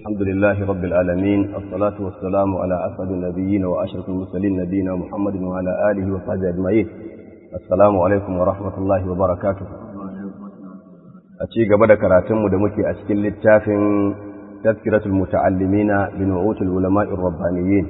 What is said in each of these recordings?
الحمد لله رب العالمين الصلاة والسلام على أسعد النبيين وأشرف المرسلين نبينا محمد وعلى آله وصحبه أجمعين السلام عليكم ورحمة الله وبركاته أتي قبل كراتم دمكي أشكل للتافن تذكرة المتعلمين بنعوت العلماء الربانيين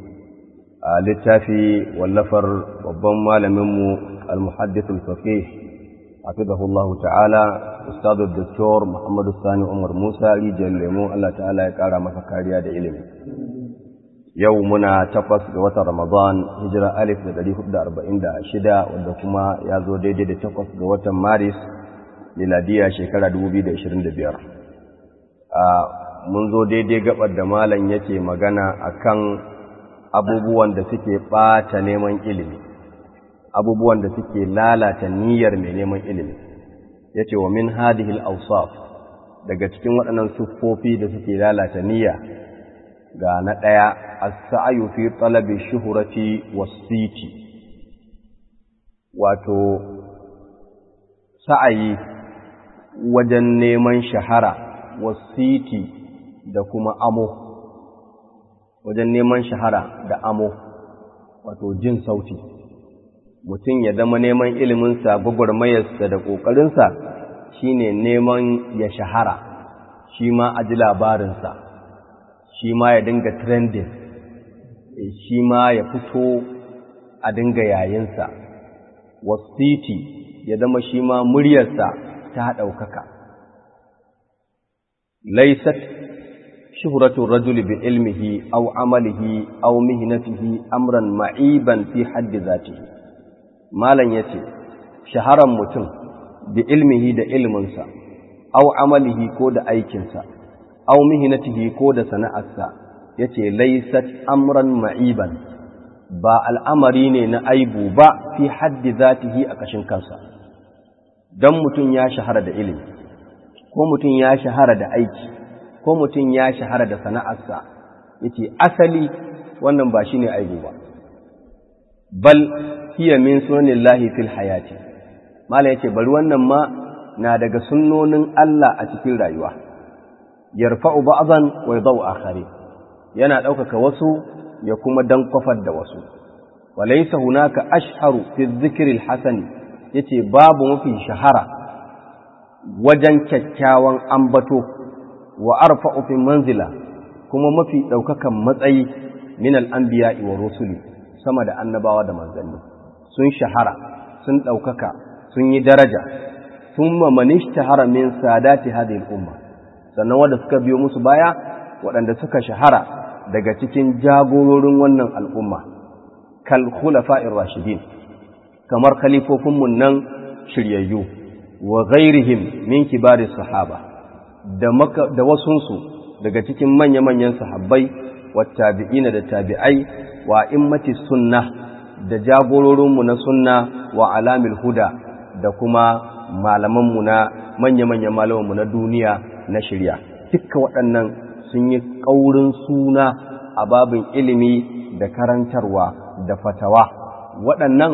للتافي واللفر وضم لمم المحدث الفقيه حفظه الله تعالى أستاذ الدكتور محمد الثاني عمر موسى رجال ليمو الله تعالى يقارى مفكاريا دا إلمي يومنا تقص قوة رمضان هجرة ألف دا دليه دا أربعين دا شدا ودكما يازو ديدي دا تقص قوة مارس للادية شكرا دوبي دا إشرين دا بيار mun zo daidai gabar da malam yake magana akan abubuwan da suke ɓata neman ilimi abubuwan da suke lalata niyyar mai neman ilimi ya ce wa min hadihil ausaf daga cikin waɗannan siffofi da suke lalata niyya ga na ɗaya as-sa'yu fi talabi shuhrati was-siti wato sa'ayi wajen neman shahara was-siti da kuma amo wajen neman shahara da amo wato jin sauti mutum ya zama neman iliminsa gwagwarmayarsa da ƙoƙarinsa shi ne neman ya shahara shi ma a ji labarinsa shi ma ya dinga trending shi ma ya fito a dinga yayinsa wasiti ya zama shi ma muryarsa ta ɗaukaka laisat shuhratu rajuli bi ilmihi aw amalihi aw mihnatihi amran ma'iban fi haddi zatihi malam ya ce shaharan mutum da ilmihi da ilminsa au amalihi ko da aikinsa au mihinatihi ko da sana'arsa ya ce laisat amran ma'iban ba al'amari ne na aibu ba fi haddi zatihi a ƙashin kansa don mutum ya shahara da ilimi ko mutum ya shahara da aiki ko mutum ya shahara da sana'arsa ya ce asali wannan ba shi ne aibu ba bal hiya min sunanillahi fil hayati mala yace bari wannan ma na daga sunnonin Allah a cikin rayuwa yarfa'u ba'dhan wa yadau akhari yana ɗaukaka wasu ya kuma dan kwafar da wasu walaysa hunaka ashharu fi dhikri alhasani yace babu mafi shahara wajen kyakkyawan ambato wa arfa'u fi manzila kuma mafi ɗaukakan matsayi min al-anbiya'i wa rusuli sama da annabawa da manzanni sun shahara sun ɗaukaka sun yi daraja sun mamanish shahara min sadati hadhihi umma sannan wanda suka biyo musu baya waɗanda suka shahara daga cikin jagororin wannan al'umma kal khulafa'ir rashidin kamar khalifofinmu nan shiryayyu wa ghairihim min kibari sahaba da maka da wasunsu daga cikin manya-manyan sahabbai wa tabi'ina da tabi'ai wa immati sunnah da jagororinmu na sunna wa alamil huda da kuma malamanmu na manya-manyan malamanmu na duniya na shirya dukkan waɗannan sun yi ƙaurin suna a babin ilimi da karantarwa da fatawa waɗannan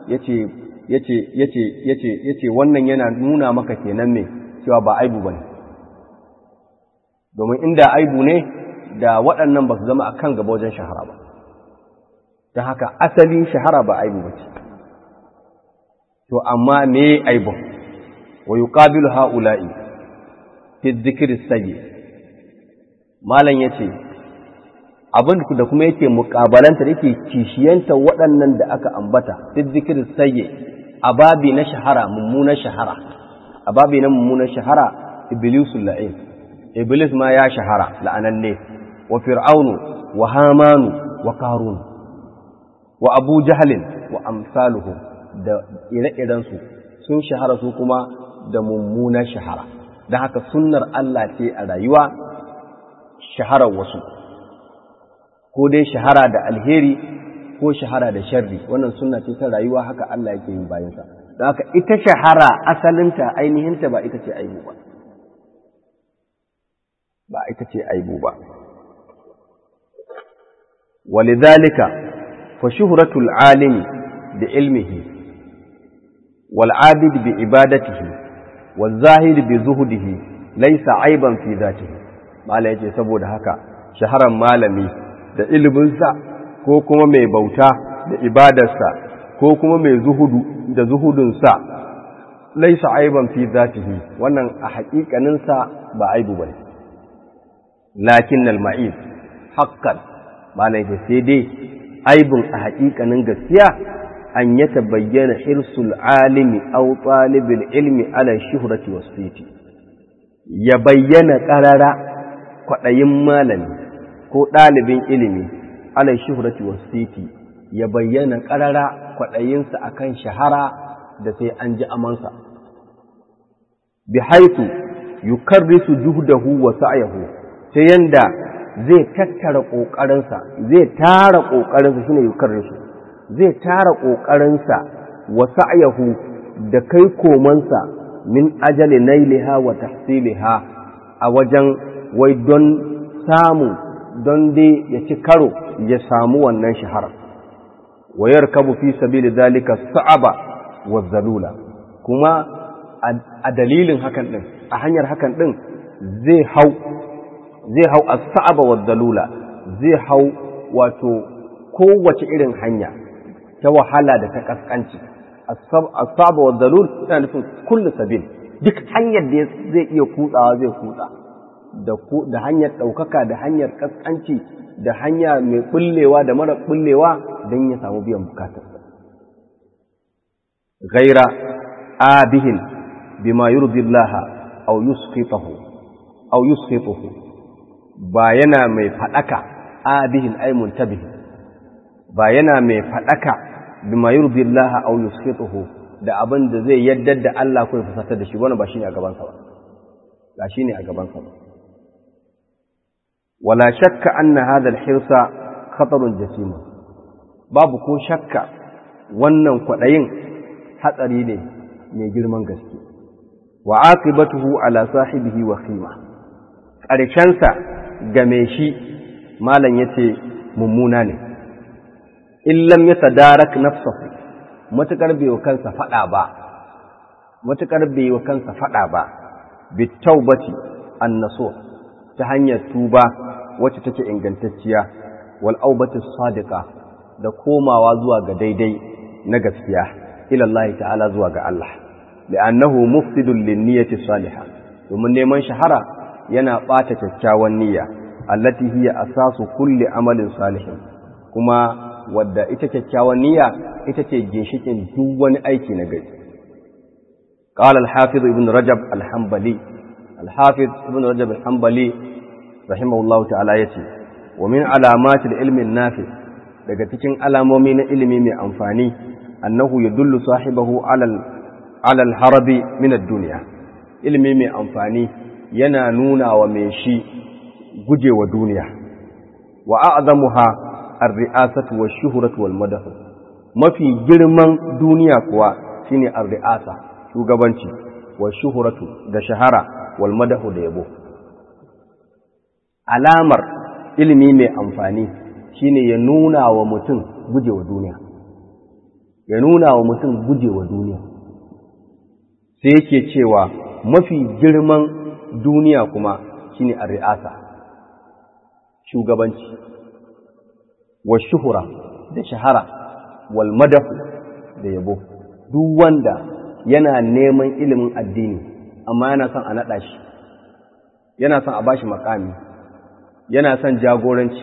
ya ce wannan yana nuna maka kenan ne cewa ba aibu ba ne domin inda aibu ne da waɗannan ba su zama a kan gaba wajen shahara ba ta haka asali shahara ba aibu ba ce to amma me aibun wa yuqabilu haula'i fi dhikri sayyi malam yace abin da kuma yake muƙabalanta yake kishiyanta waɗannan da aka ambata fi dhikri sayyi ababi na shahara mummunar shahara ababi na mummunar shahara iblisul la'in iblis ma ya shahara la'ananne wa fir'aunu wa hamanu wa qarun wa abu jahalin wa amsaluhu da ire-irensu sun shahara su kuma da mummunar shahara don haka sunnar Allah ce a rayuwa shaharar wasu ko dai shahara da alheri ko shahara da sharri wannan sunna ce ta rayuwa haka Allah yake yin bayansa don haka ita shahara asalinta ainihinta ba ita ce aibu ba ba ita ce aibu ba ولذلك فشهرة العالم بعلمه والعابد بعبادته والزاهد بزهده ليس عيبا في ذاته mala yace saboda haka shaharan malami da iliminsa ko kuma mai bauta da ibadarsa ko kuma mai zuhudu da zuhudunsa laisa aiban fi zatihi wannan a haƙiƙaninsa ba aibu bane lakin al-ma'ib haqqan malai da sai dai aibun a haƙiƙanin gaskiya an ya tabayyana hirsul alimi aw talibil ilmi ala shuhrati wasfiti ya bayyana qarara kwaɗayin malami ko ɗalibin ilimi ala shuhrati wasfiti ya bayyana qarara kwaɗayinsa akan shahara da sai an ji amansa bi haitu yukarrisu juhdahu wa sa'yahu ta yanda zai tattara ƙoƙarinsa zai tara ƙoƙarinsa shine yukarrisu zai tara ƙoƙarinsa wa sa'yahu da kai komansa min ajali nailiha wa tahsiliha a wajen wai don samu don dai ya ci karo ya samu wannan shahara wa yarkabu fi sabili zalika sa'aba wa zalula kuma a dalilin hakan din a hanyar hakan din zai hau zai hau as-sa'aba wa zalula zai hau wato kowace irin hanya ta wahala da ta kaskanci as-sa'aba wa zalul yana nufin kullu sabil duk hanyar da zai iya kutsawa zai kutsa da da hanyar ɗaukaka da hanyar kaskanci da hanya mai bullewa da mara bullewa don ya samu biyan bukatarsa ghaira abihin bima yurdi Allah aw yusqitahu aw yusqituhu ba yana mai fadaka abihin ay muntabihi ba yana mai fadaka bima yurdi Allah aw yusqituhu da abin da zai yaddar da Allah ko ya fusata da shi wannan ba shine a gaban sa ba ba shine a gaban sa ba wala shakka anna hadha al-hirsa khatarun jasima babu ko shakka wannan kwadayin hatsari ne mai girman gaske wa aqibatuhu ala sahibihi wa khima ƙarshensa game shi malam yace mummuna ne in lam yatadarak nafsahu matukar bai wa kansa fada ba matukar bai wa kansa fada ba bitawbati annasu ta hanyar tuba wacce take ingantacciya wal aubatu sadiqa da komawa zuwa ga daidai na gaskiya ila Allah ta'ala zuwa ga Allah li'annahu mufsidun lin-niyyati salihah domin neman shahara yana bata kyakkyawan niyya allati hiya asasu kulli amalin salihin kuma wadda ita kyakkyawan niyya ita ce ginshikin duk wani aiki na gari قال الحافظ ابن رجب الحنبلي الحافظ ابن رجب الحنبلي رحمه الله تعالى يتي ومن علامات العلم النافع daga cikin alamomi na ilimi mai amfani annahu yadullu sahibahu alal alal harabi min ad-dunya ilimi mai amfani yana nuna wa mai shi gujewa duniya wa a'zamuha ar-ri'asatu wash-shuhratu wal-madah mafi girman duniya kuwa shine ar-ri'asa shugabanci wash-shuhratu da shahara wal-madah da yabo alamar ilimi mai amfani shine ya nuna wa mutum gujewa duniya ya nuna wa mutum gujewa duniya sai yake cewa mafi girman duniya kuma shine a ri'asa shugabanci wa shuhura da shahara wal madahu da yabo duk wanda yana neman ilimin addini amma yana son a naɗa shi yana son a bashi makami yana son jagoranci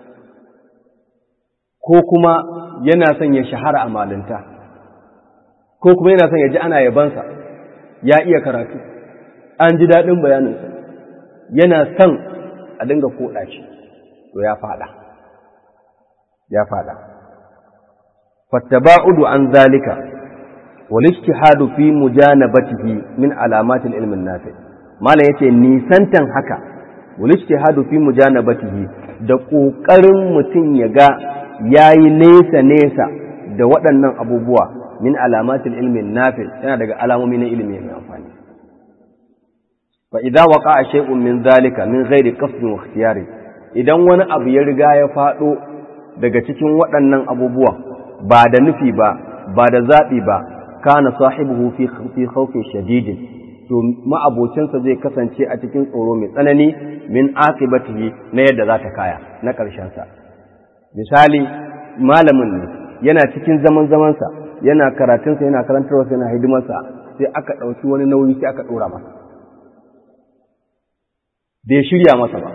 ko kuma yana son ya shahara a malinta ko kuma yana son ya ji ana yabansa ya iya karatu an ji daɗin bayaninsa yana son a dinga koɗa shi to ya faɗa ya faɗa fattaba'udu an zalika wal ijtihadu fi mujanabatihi min alamatil ilmin nafi malam yace nisantan haka wal ijtihadu fi mujanabatihi da ƙoƙarin mutum ya ga yayi nesa nesa da waɗannan abubuwa min alamatil ilmin nafi yana daga alamomi na ilimi mai amfani fa idza waqa'a shay'un min zalika min ghairi qasdin wa ikhtiyari idan wani abu ya riga ya faɗo daga cikin waɗannan abubuwan ba da nufi ba ba da zaɓi ba kana sahibuhu fi fi khawfin shadidin to ma'abocinsa zai kasance a cikin tsoro mai tsanani min akibatihi na yadda za ta kaya na ƙarshensa misali malamin ne yana cikin zaman zamansa yana karatunsa yana karantarwarsa yana hidimarsa sai aka ɗauki wani nauyi sai aka ɗora masa bai shirya masa ba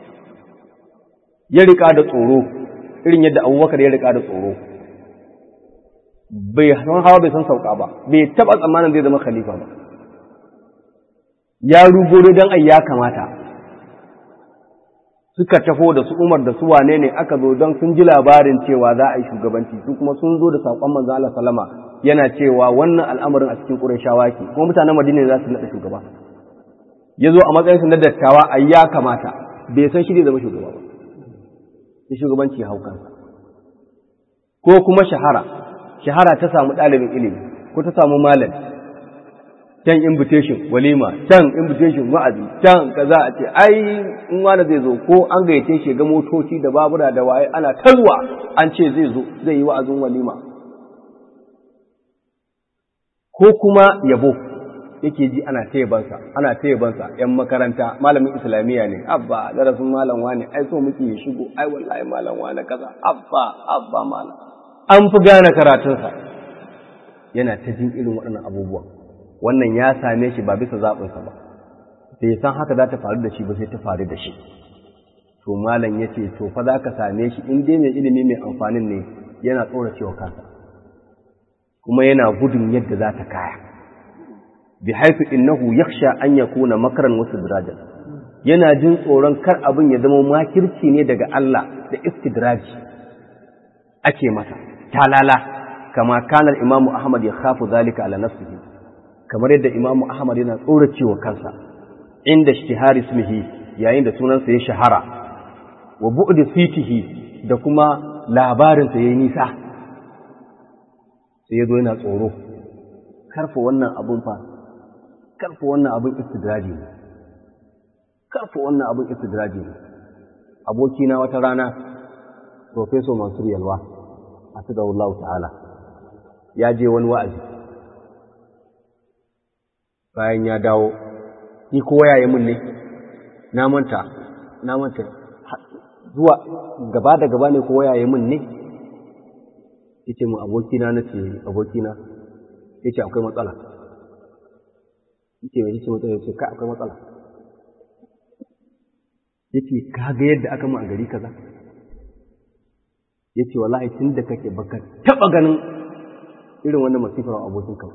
ya riƙa da tsoro irin yadda abubakar ya riƙa da tsoro bai san hawa bai san sauka ba bai taɓa tsammanin zai zama khalifa ba ya rugo don ai ya kamata suka taho da su umar da su wane ne aka zo don sun ji labarin cewa za a yi shugabanci su kuma sun zo da saƙon manzo Allah salama yana cewa wannan al'amarin a cikin Qurayshawa ke kuma mutanen Madina za su naɗa shugaba ya zo a matsayin su na dattawa ai ya kamata bai san shi zai zama shugaba ba sai shugabanci ya hau kansa ko kuma shahara shahara ta samu ɗalibin ilimi ko ta samu malami can invitation walima can invitation wa'azi can kaza a ce ai in wani zai zo ko an gayyace shi ga motoci da babura da waye ana talwa an ce zai zo zai yi wa'azin walima ko kuma yabo yake ji ana tayabansa ana tayabansa yan makaranta malamin islamiyya ne abba darasin malam wani ai so muke ya shigo ai wallahi malam wani kaza abba abba malam an fi gane karatunsa yana ta jin irin waɗannan abubuwan wannan ya same shi ba bisa zaɓinsa ba bai san haka za ta faru da shi ba sai ta faru da shi to malam ya ce to fa za ka same shi in dai mai ilimi mai amfanin ne yana tsora cewa kansa kuma yana gudun yadda za ta kaya bi haifu innahu yakhsha an yakuna makaran wasu dirajan yana jin tsoron kar abin ya zama makirci ne daga Allah da istidraji ake masa talala kama kana imamu ahmad ya khafu zalika ala nafsihi kamar yadda imamu ahmad yana tsoracewa kansa inda ishtihari ismihi yayin da sunansa ya shahara wa bu'di sitihi da kuma labarinsa yayi nisa sai yazo yana tsoro karfa wannan abun fa karfa wannan abun istidraji ne karfa wannan abun istidraji ne abokina wata rana professor Mansur Yalwa hafizahullahu ta'ala ya je wani wa'azi bayan ya dawo ni kowa yayi mun ne na manta na manta zuwa gaba da gaba ne kowa yayi mun ne yace mu abokina nace abokina yace akwai matsala yace mai yace matsala yace ka akwai matsala yace ka ga yadda aka mu a gari kaza yace wallahi tun da kake baka taba ganin irin wannan masifar abokin ka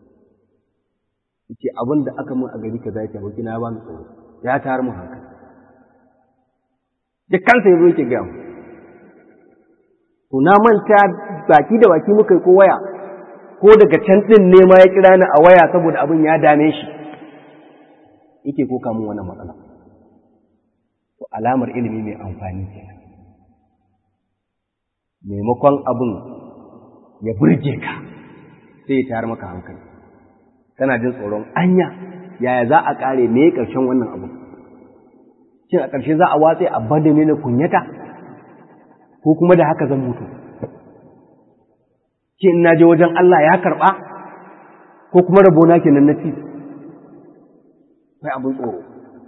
yace abin da aka mun a gari kaza yake abokin na ba mu tsoro ya tar mu hankali da kansa yazo yake ga mu to na manta baki da baki muka yi ko waya ko daga can din ne ma ya kira ni a waya saboda abin ya dame shi yake ko kamun wannan matsala to alamar ilimi mai amfani kenan maimakon abin ya burge ka sai ya tayar maka hankali kana jin tsoron anya yaya za a kare me ƙarshen wannan abu shin a ƙarshe za a watse a bada ne na kunyata ko kuma da haka zan mutu shin na je wajen Allah ya karɓa ko kuma rabona kenan na ci sai abin tsoro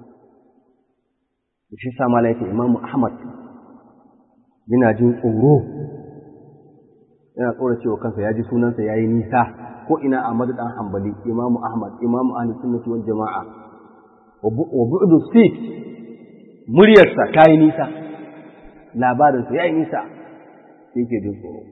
shi sa mala yake imamu ahmad yana jin tsoro yana tsoro cewa kansa ya ji sunansa ya yi nisa ko ina a dan hambali imamu ahmad imamu ahli sunnati wal jama'a wa bu'du sit muryarsa ta yi nisa labarinsa ya yi nisa sai ke jin tsoro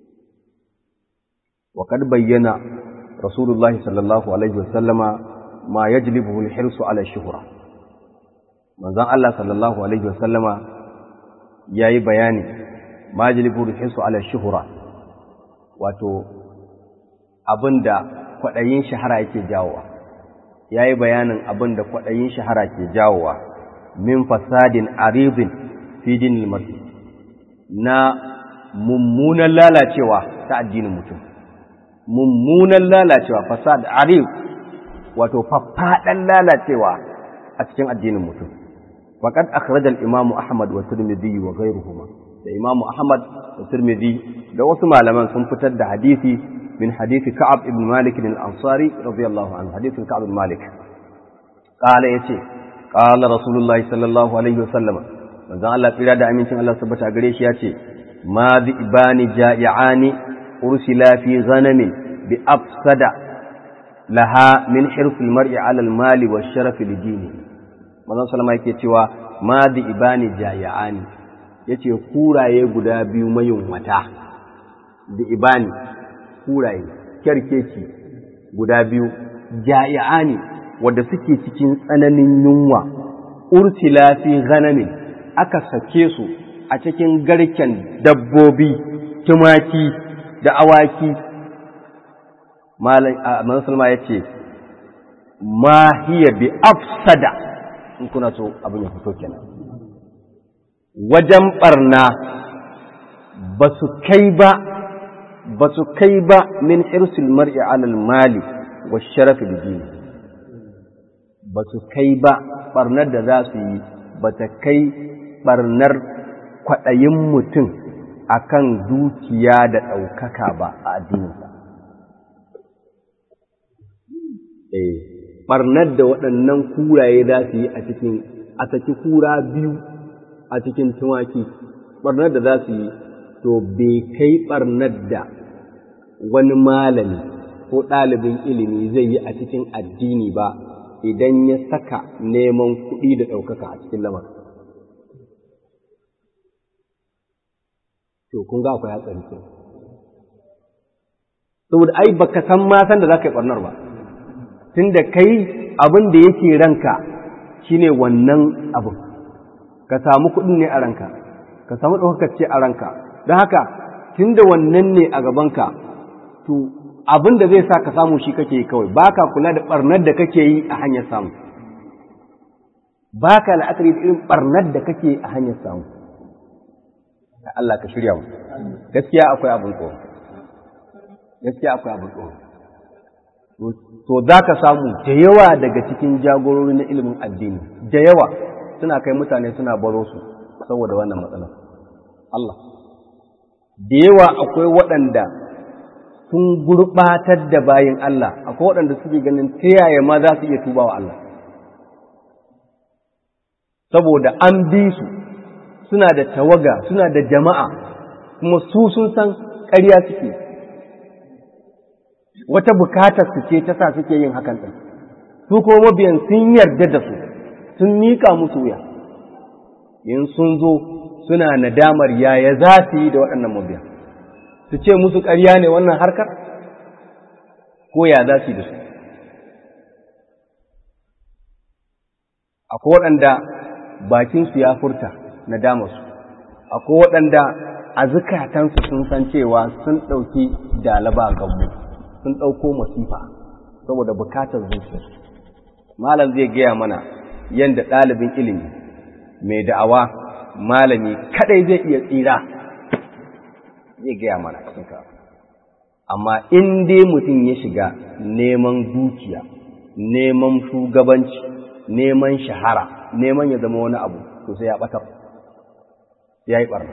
wa kad bayyana rasulullah sallallahu alaihi wasallama ma yajlibuhu al-hirsu ala shuhra manzon Allah sallallahu alaihi wasallama yayi bayani ma yajlibuhu al-hirsu ala shuhra wato abinda kwadayin shahara yake jawowa yayi bayanin abinda kwadayin shahara ke jawowa min fasadin aridin fi dinil mar'i na mummunan lalacewa ta addinin mutum mummunan lalacewa fasad arid wato faffadan lalacewa a cikin addinin mutum faqad akhraja al-imamu ahmad wa tirmidhi wa ghayruhuma da imamu ahmad da tirmidhi da wasu malaman sun fitar da hadisi من حديث كعب بن مالك الأنصاري رضي الله عنه حديث كعب بن مالك قال يتي قال رسول الله صلى الله عليه وسلم من ذا الله قيل دا أمين الله سبحانه قريش يتي ما ذئبان جائعان أرسلا في غنم بأفسد لها من حرف المرء على المال والشرف لدينه من ذا سلام يكي تيوا ما ذئبان جائعان yace kuraye guda biyu mayunwata da ibani kuraye kyarkeci guda biyu ja'i'ani wadda suke cikin tsananin yunwa ursila fi ghanamin aka sake su a cikin garken dabbobi tumaki da awaki musulma ya ce ma hiya bi afsada in kuna so abin ya fito kenan wajen barna ba su kai ba ba su kai ba min hirsul mar'i alal mali wa sharafi da dini ba su kai ba barnar da za su yi ba ta kai barnar kwaɗayin mutum akan dukiya da ɗaukaka ba a addininsa eh barnar da waɗannan kuraye za su yi a cikin a saki kura biyu a cikin tumaki barnar da za su yi to bai kai barnar da wani malami ko ɗalibin ilimi zai yi a cikin addini ba idan ya saka neman kuɗi da ɗaukaka a cikin lamar. To, kun ga akwai hatsari ke. Saboda ai baka san ma san da za ka yi ɓarnar ba, tun da kai abin da yake ranka shine wannan abin, ka samu kuɗin ne a ranka, ka samu ɗaukaka ce a ranka, don haka tun da wannan ne a gabanka, to abin da zai sa ka samu shi kake yi kawai ba ka kula da ɓarnar da kake yi a hanyar samu ba ka la'akari da irin ɓarnar da kake a hanyar samu da Allah ka shirya mu gaskiya akwai abin tsoro gaskiya akwai abin tsoro to za ka samu da yawa daga cikin jagorori na ilimin addini da yawa suna kai mutane suna baro su saboda wannan matsalar Allah da yawa akwai waɗanda sun gurɓatar da bayin Allah akwai waɗanda suke ganin ta yaya ma za su iya tuba wa Allah saboda an bi su suna da tawaga suna da jama'a kuma su sun san ƙarya suke wata bukatar su ce ta sa suke yin hakan ɗin su kuma mabiyan sun yarda da su sun miƙa musu wuya in sun zo suna nadamar yaya za su yi da waɗannan mabiyan su ce musu ƙarya ne wannan harkar ko ya za su yi da su akwai waɗanda bakinsu ya furta na damarsu akwai waɗanda a zukatansu sun san cewa sun ɗauki dalaba gammu sun ɗauko masifa saboda bukatar zuciyarsu malam zai gaya mana yadda ɗalibin ilimi mai da'awa malami kadai zai iya tsira zai gaya mana cikin amma in dai mutum ya shiga neman dukiya neman shugabanci neman shahara neman ya zama wani abu to sai ya ɓatar ya yi ɓarna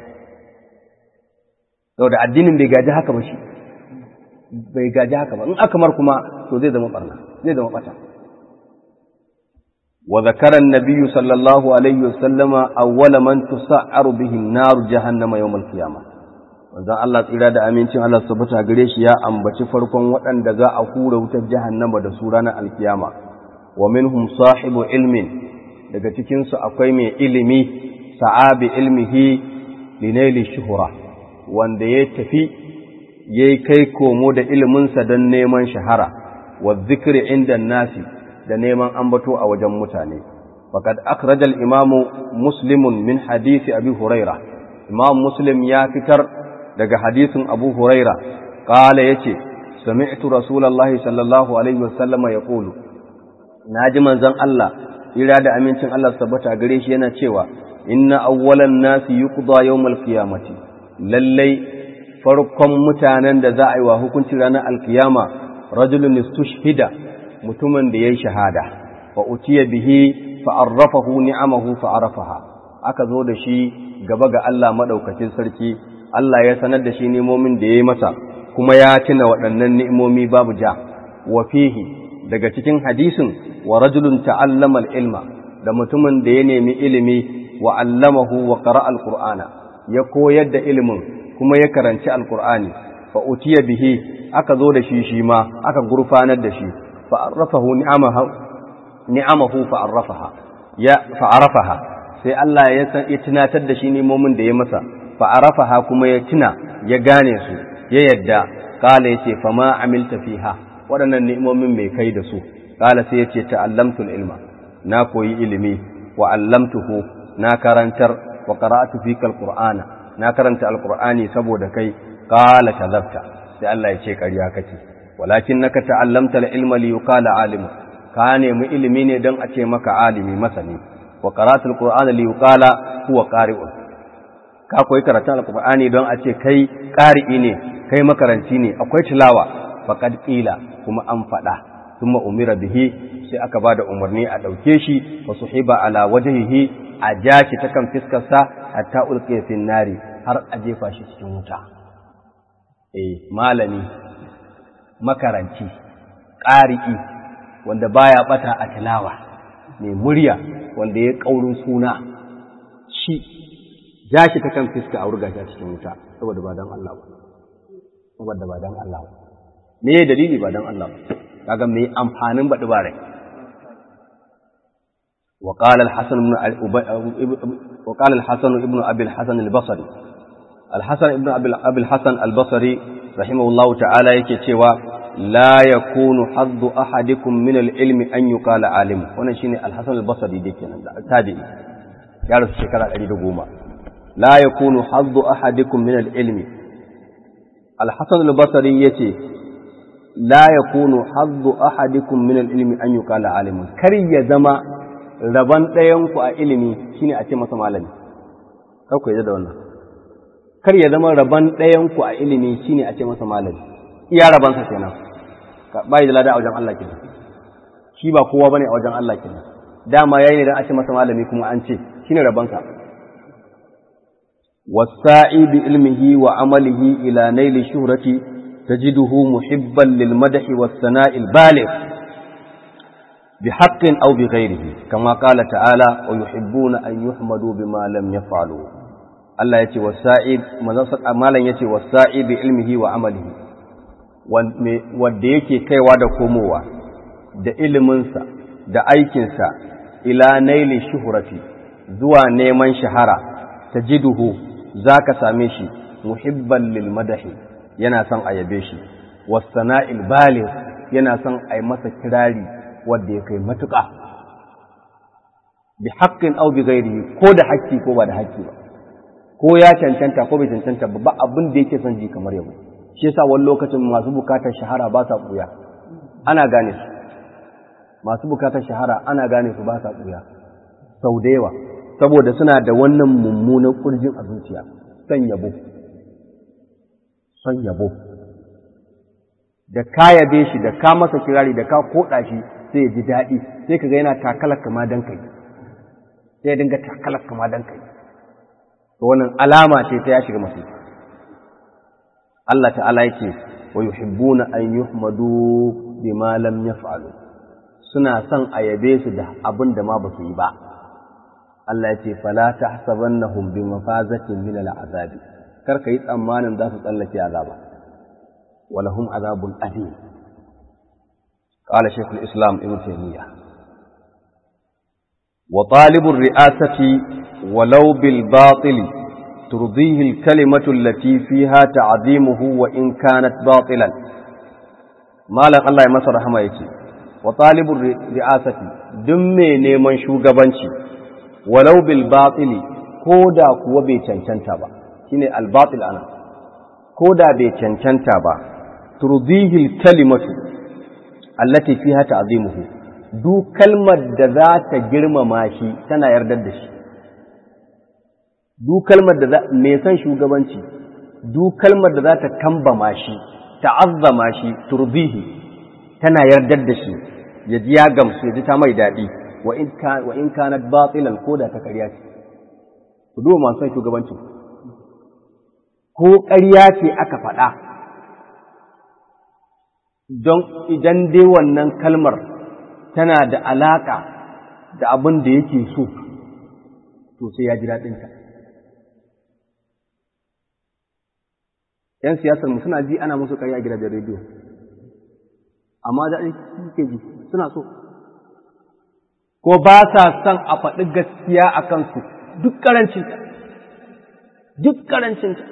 da addinin bai gaji haka ba shi bai gaji haka ba in aka mar kuma to zai zama ɓarna zai zama ɓata وذكر النبي صلى الله عليه وسلم أول من تسعر به النار جهنم يوم القيامة wanzan Allah tsira da amincin Allah su tabbata gare shi ya ambaci farkon waɗanda za a hura wutar jahannama da su ranar alkiyama wa minhum sahibu ilmin daga cikin su akwai mai ilimi sa'abi ilmihi linaili shuhura wanda ya tafi yayi kai komo da iliminsa don neman shahara wa zikri inda nasi da neman ambato a wajen mutane faqad akhrajal imamu muslimun min hadisi abi huraira imam muslim ya fitar daga hadisin abu huraira qala yace sami'tu rasulullahi sallallahu alaihi wasallama yaqulu naji manzon Allah ira da amincin Allah tabbata gare shi yana cewa inna awwalan nasi yuqda yawmal qiyamati lallai farkon mutanen da za a yi wa hukuncin ranar alkiyama rajulun istushhida mutumin da ya yi shahada fa utiya bihi fa arrafahu ni'amahu fa arafaha aka zo da shi gaba ga Allah madaukakin sarki Allah ya sanar da shi nemomin da ya yi masa kuma ya tuna waɗannan ni'imomi babu ja wa fihi daga cikin hadisin wa rajulun ta'allama al-ilma da mutumin da ya nemi ilimi wa allamahu wa qara'a al-qur'ana ya koyar da ilimin kuma ya karanci al-qur'ani fa utiya bihi aka zo da shi shi ma aka gurfanar da shi fa arrafahu ni'amahu ni'amahu fa arrafaha ya fa arafaha sai Allah ya san ya tunatar da shi nemomin da ya masa fa arafaha kuma ya tuna ya gane su ya yadda kala yace fa ma amilta fiha waɗannan ni'imomin mai kai da su kala sai yace ta'allamtul ilma na koyi ilimi wa allamtuhu na karantar wa qara'atu fika alqur'ana na karanta alqur'ani saboda kai qala kadhabta sai Allah ya ce ƙarya kake walakinnaka ta'allamta al-ilma li yuqala alim ka nemi ilimi ne don a ce maka alimi masani wa qara'atu alqur'ana li yuqala huwa qari'un ka koyi karatun alqur'ani don a ce kai qari'i ne kai makaranci ne akwai tilawa faqad qila kuma an faɗa thumma umira bihi sai aka bada umarni a ɗauke shi wa suhiba ala wajhihi a jashi ta kan fiskarsa hatta ulqiya fi nari har a jefa shi cikin wuta eh malami makaranci ƙari'i wanda baya bata a tilawa mai murya wanda ya ƙaurin suna shi jashi ta kan fiska a wurga shi cikin wuta saboda ba dan Allah ba saboda ba dan Allah ba me dalili ba dan Allah ba kaga me amfanin baɗi ba rai وقال الحسن بن وقال الحسن ابن ابي الحسن البصري الحسن ابن ابي الحسن البصري رحمه الله تعالى yake cewa la yakunu haddu ahadikum min al-ilmi an yuqala alim wannan shine al-hasan al-basri da kenan da tabi'i ya rasu shekara 110 la yakunu haddu ahadikum min al-ilmi al-hasan al-basri yace la yakunu haddu ahadikum min al-ilmi an yuqala alim kar ya zama raban ɗayan ku a ilimi shine a ce masa malami kar ku da wannan kar ya zama raban ɗayan ku a ilimi shine a ce masa malami iya rabansa kenan bai da lada a wajen Allah kenan shi ba kowa bane a wajen Allah kenan dama yayi ne dan a ce masa malami kuma an ce shine rabansa wasa'i bi ilmihi wa amalihi ila naili shuhrati tajiduhu muhibban lil madhi was sana'i al baligh bi haqqin aw bi ghayrihi kama qala ta'ala wa yuhibbuna an yuhmadu bima lam yaf'alu Allah yace wasa'i manzon malan yace wasa'i bi ilmihi wa amalihi wanda yake kaiwa da komowa da iliminsa da aikinsa ila naili shuhurati zuwa neman shahara ta jiduhu za ka same shi muhibban lil madahi yana son a yabe shi wasana'il baligh yana son a yi masa kirari wanda ya kai matuƙa bi haƙƙin au bi ghairihi ko da haƙƙi ko ba da haƙƙi ba ko ya cancanta ko bai cancanta ba ba abin da yake son ji kamar yabo shi yasa wani lokacin masu bukatar shahara ba sa ɓuya ana gane su masu bukatar shahara ana gane su ba sa ɓuya sau da yawa saboda suna da wannan mummunan ƙurjin a zuciya son yabo son yabo da ka yabe shi da ka masa kirari da ka koɗa shi sai ya ji daɗi sai ka ga yana takalar kama dan kai sai ya dinga takalar kama dan kai to wannan alama ce ta ya shiga masu Allah ta'ala yake wa yuhibbuna an yuhmadu bima lam yaf'alu suna son a yabe su da abin da ma ba su yi ba Allah ya ce fala tahsabannahum bi mafazatin min al'azabi kar ka yi tsammanin za su tsallake azaba walahum azabun adim qala shaykh al-islam ibn taymiyyah wa talibur ri'asati walau bil batili ترضيه الكلمة التي فيها تعظيمه وإن كانت باطلا ما لك الله يمسى رحمه يتي وطالب الرئاسة دمي نيمان شوغبانشي ولو بالباطل كودا كوا بي چنچنتا با شيني الباطل أنا كودا بي چنچنتا با ترضيه الكلمة التي فيها تعظيمه دو كلمة ذات جرم ماشي تنا يردد شي duk kalmar da mai san shugabanci duk kalmar da za ta kambama shi ta'azzama shi turbihi tana yardar da shi ya ji ya gamsu ya ji ta mai daɗi wa in kanat batilan ko da ta ƙarya ce ku duba masu san shugabancin ko ƙarya ce aka faɗa don idan dai wannan kalmar tana da alaƙa da abin da yake so to sai ya ji daɗinta ‘yan siyasar mu suna ji ana musu karya a gidajen rediyo amma da suke ji suna so ko ba sa son a faɗi gaskiya a kansu duk ƙarancinta duk ƙarancinta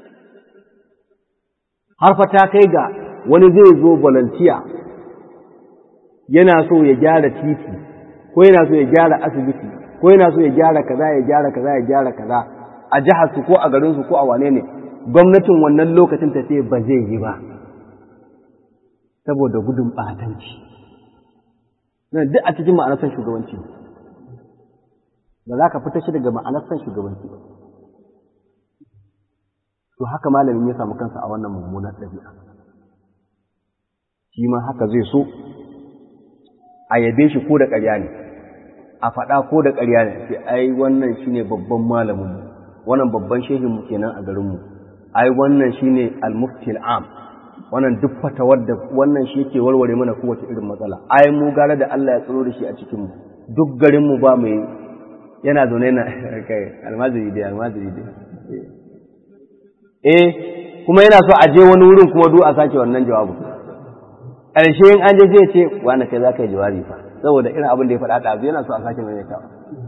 har fa ta kai ga wani zai zo volunteer yana so ya gyara titi ko yana so ya gyara asibiti ko yana so ya gyara kaza ya gyara kaza ya gyara kaza a jihar su ko a garin su ko a wane ne gwamnatin wannan lokacin ta ce ba zai yi ba saboda gudun batanci nan duk a cikin ma'anar san shugabanci ba za ka fita shi daga ma'anar san shugabanci ba to haka malamin ya samu kansa a wannan mummunar ɗabi'a shi ma haka zai so a yabe shi ko da ƙarya ne a faɗa ko da ƙarya ne sai ai wannan shine babban malamin wannan babban shehin mu kenan a garin mu ai wannan shine al-mufti al-am wannan duk fatawar da wannan shi yake warware mana kowace irin matsala ai mu gara da Allah ya tsaro da shi a cikin mu duk garin mu ba mai yana zaune na kai almaziri dai almaziri dai eh kuma yana so a je wani wurin kuma duk a sake wannan jawabin ƙarshe in an je zai ce wani kai za ka yi jawabi fa saboda irin abin da ya faɗa ɗazu yana so a sake maimaitawa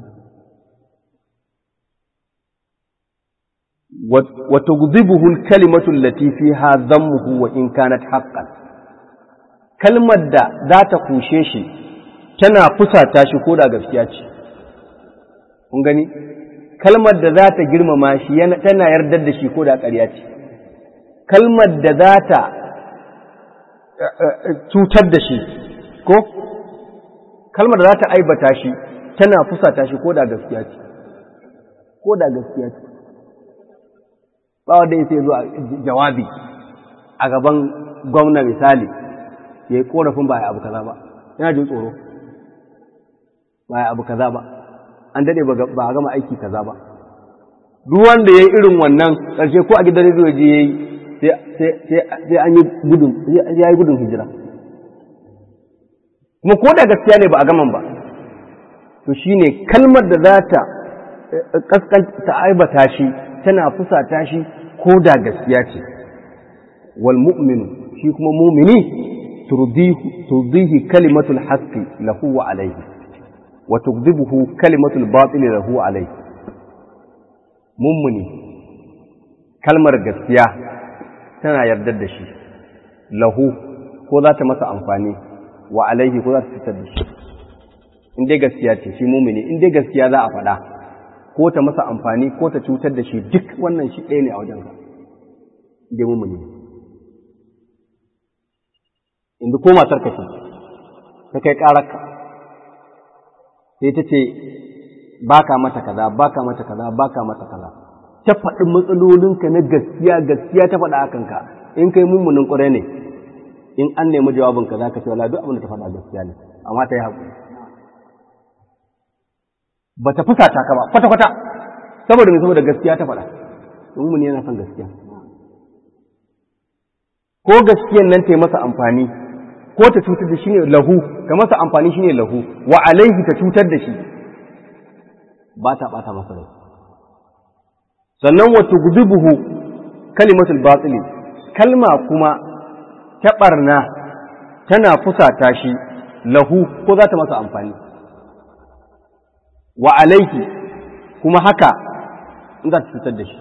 wata guzibuhu kalimatu lati fiha dhammuhu wa in kanat haqqan kalmar da za ta kushe shi tana fusata shi ko da gaskiya ce kun gani kalmar da za ta girmama shi tana yardar da shi ko da ƙarya ce kalmar da za ta cutar da shi ko kalmar da za ta aibata shi tana fusata shi ko da gaskiya ce ko da gaskiya ce ba wanda ya sai zuwa jawabi a gaban gwamna misali ya yi korafin ba ya abu kaza ba yana jin tsoro ba ya abu kaza ba an daɗe ba a gama aiki kaza ba duk wanda ya yi irin wannan ƙarshe ko a gidan rediyo je ya yi sai an yi gudun ya yi gudun hijira kuma ko da gaskiya ne ba a gaman ba to shine kalmar da za ta kaskanta aibata shi tana fusata shi ko da gaskiya ce wal mu'minu shi kuma mumini turdihi kalimatul haqqi lahu wa alayhi wa tukdibuhu kalimatul batili lahu wa alayhi mummuni kalmar gaskiya tana yardar da shi lahu ko za ta masa amfani wa alaihi ko za ta fitar da shi in dai gaskiya ce shi mumini in dai gaskiya za a faɗa ko ta masa amfani ko ta cutar da shi duk wannan shi ɗaya ne a wajen in dai mumini inda ko matar ka ce ta kai ƙararka sai ta ce baka mata kaza baka mata kaza baka mata kaza ta faɗi matsalolinka na gaskiya gaskiya ta faɗa akan ka in kai mummunin ƙwarai ne in an nemi jawabinka za ka ce wala duk abin da ta faɗa gaskiya ne amma ta yi haƙuri ba ta fusata ka ba kwata-kwata saboda mai saboda gaskiya ta faɗa mummuni yana son gaskiya ko gaskiyan nan ta yi masa amfani ko ta cutar da shi ne lahu ta masa amfani shi ne lahu wa alaihi ta cutar da shi ba ta ɓata masa rai sannan wata gudubuhu kalimatul batili kalma kuma ta ɓarna tana fusata shi lahu ko za ta masa amfani wa alaiki kuma haka in za ta cutar da shi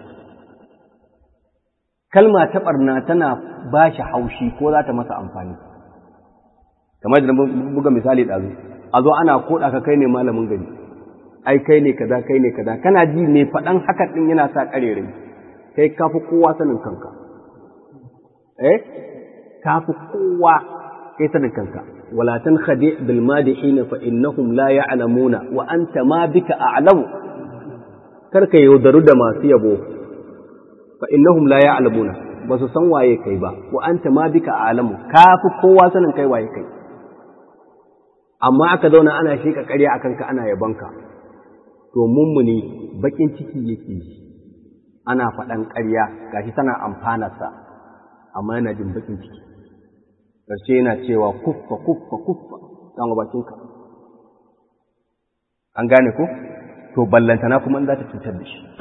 kalma ta ɓarna tana ba shi haushi ko za ta masa amfani kamar da buga misali ɗazu a zo ana koɗa ka kai ne malamin gari ai kai ne kaza kai ne kaza kana ji ne faɗan haka ɗin yana sa ƙarerai kai ka fi kowa sanin kanka eh ka fi kowa kai sanin kanka wala tan khadi bil madihin fa innahum la ya'lamuna wa anta ma bika a'lamu kar ka yaudaru da masu yabo fa innahum la ya'lamuna ba su san waye kai ba wa anta ma bika a'lamu ka fi kowa sanin kai waye kai amma aka zauna ana sheka ƙarya akan ka ana yabonka to mummuni bakin ciki yake yi ana faɗan ƙarya gashi tana amfanarsa amma yana jin bakin ciki ƙarshe yana cewa kuffa kuffa kuffa ɗan bakinka an gane ko to ballantana kuma in za ta cutar da shi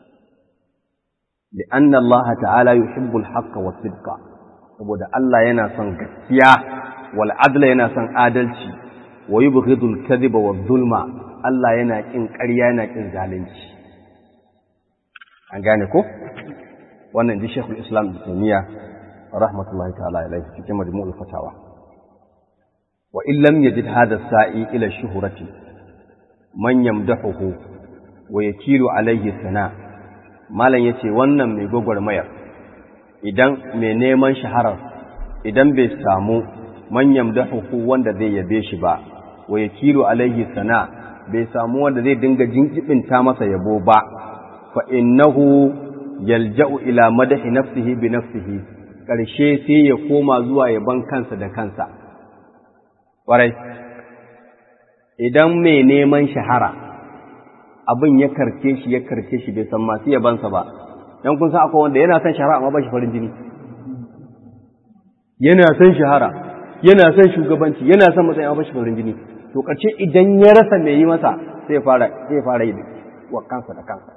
لأن الله تعالى يحب الحق والصدق saboda Allah yana son gaskiya wal adla yana son adalci wa yubghidu al kadhiba wa zulma Allah yana kin ƙarya yana kin zalunci an gane ko wannan ji Sheikhul Islam Ibn Taymiyyah rahmatullahi ta'ala alaihi cikin majmu'ul fatawa wa in lam yajid hadha as-sa'i ila shuhrati man yamdahuhu wa yakilu alayhi sana malam yace wannan mai gwagwarmayar idan mai neman shaharar idan bai samu man yamdahuhu wanda zai yabe shi ba wa yakilu alayhi sana bai samu wanda zai dinga jinkibinta masa yabo ba fa innahu yalja'u ila madahi nafsihi bi nafsihi ƙarshe sai ya koma zuwa yaban kansa da kansa ƙwarai idan mai neman shahara abin ya karce shi ya karce shi bai san masu yabansa ba dan kun san akwai wanda yana son shahara amma ba shi farin jini yana son shahara yana son shugabanci yana son matsayin amma ba shi farin jini to ƙarshe idan ya rasa mai yi masa sai ya fara sai ya fara yi wa kansa da kansa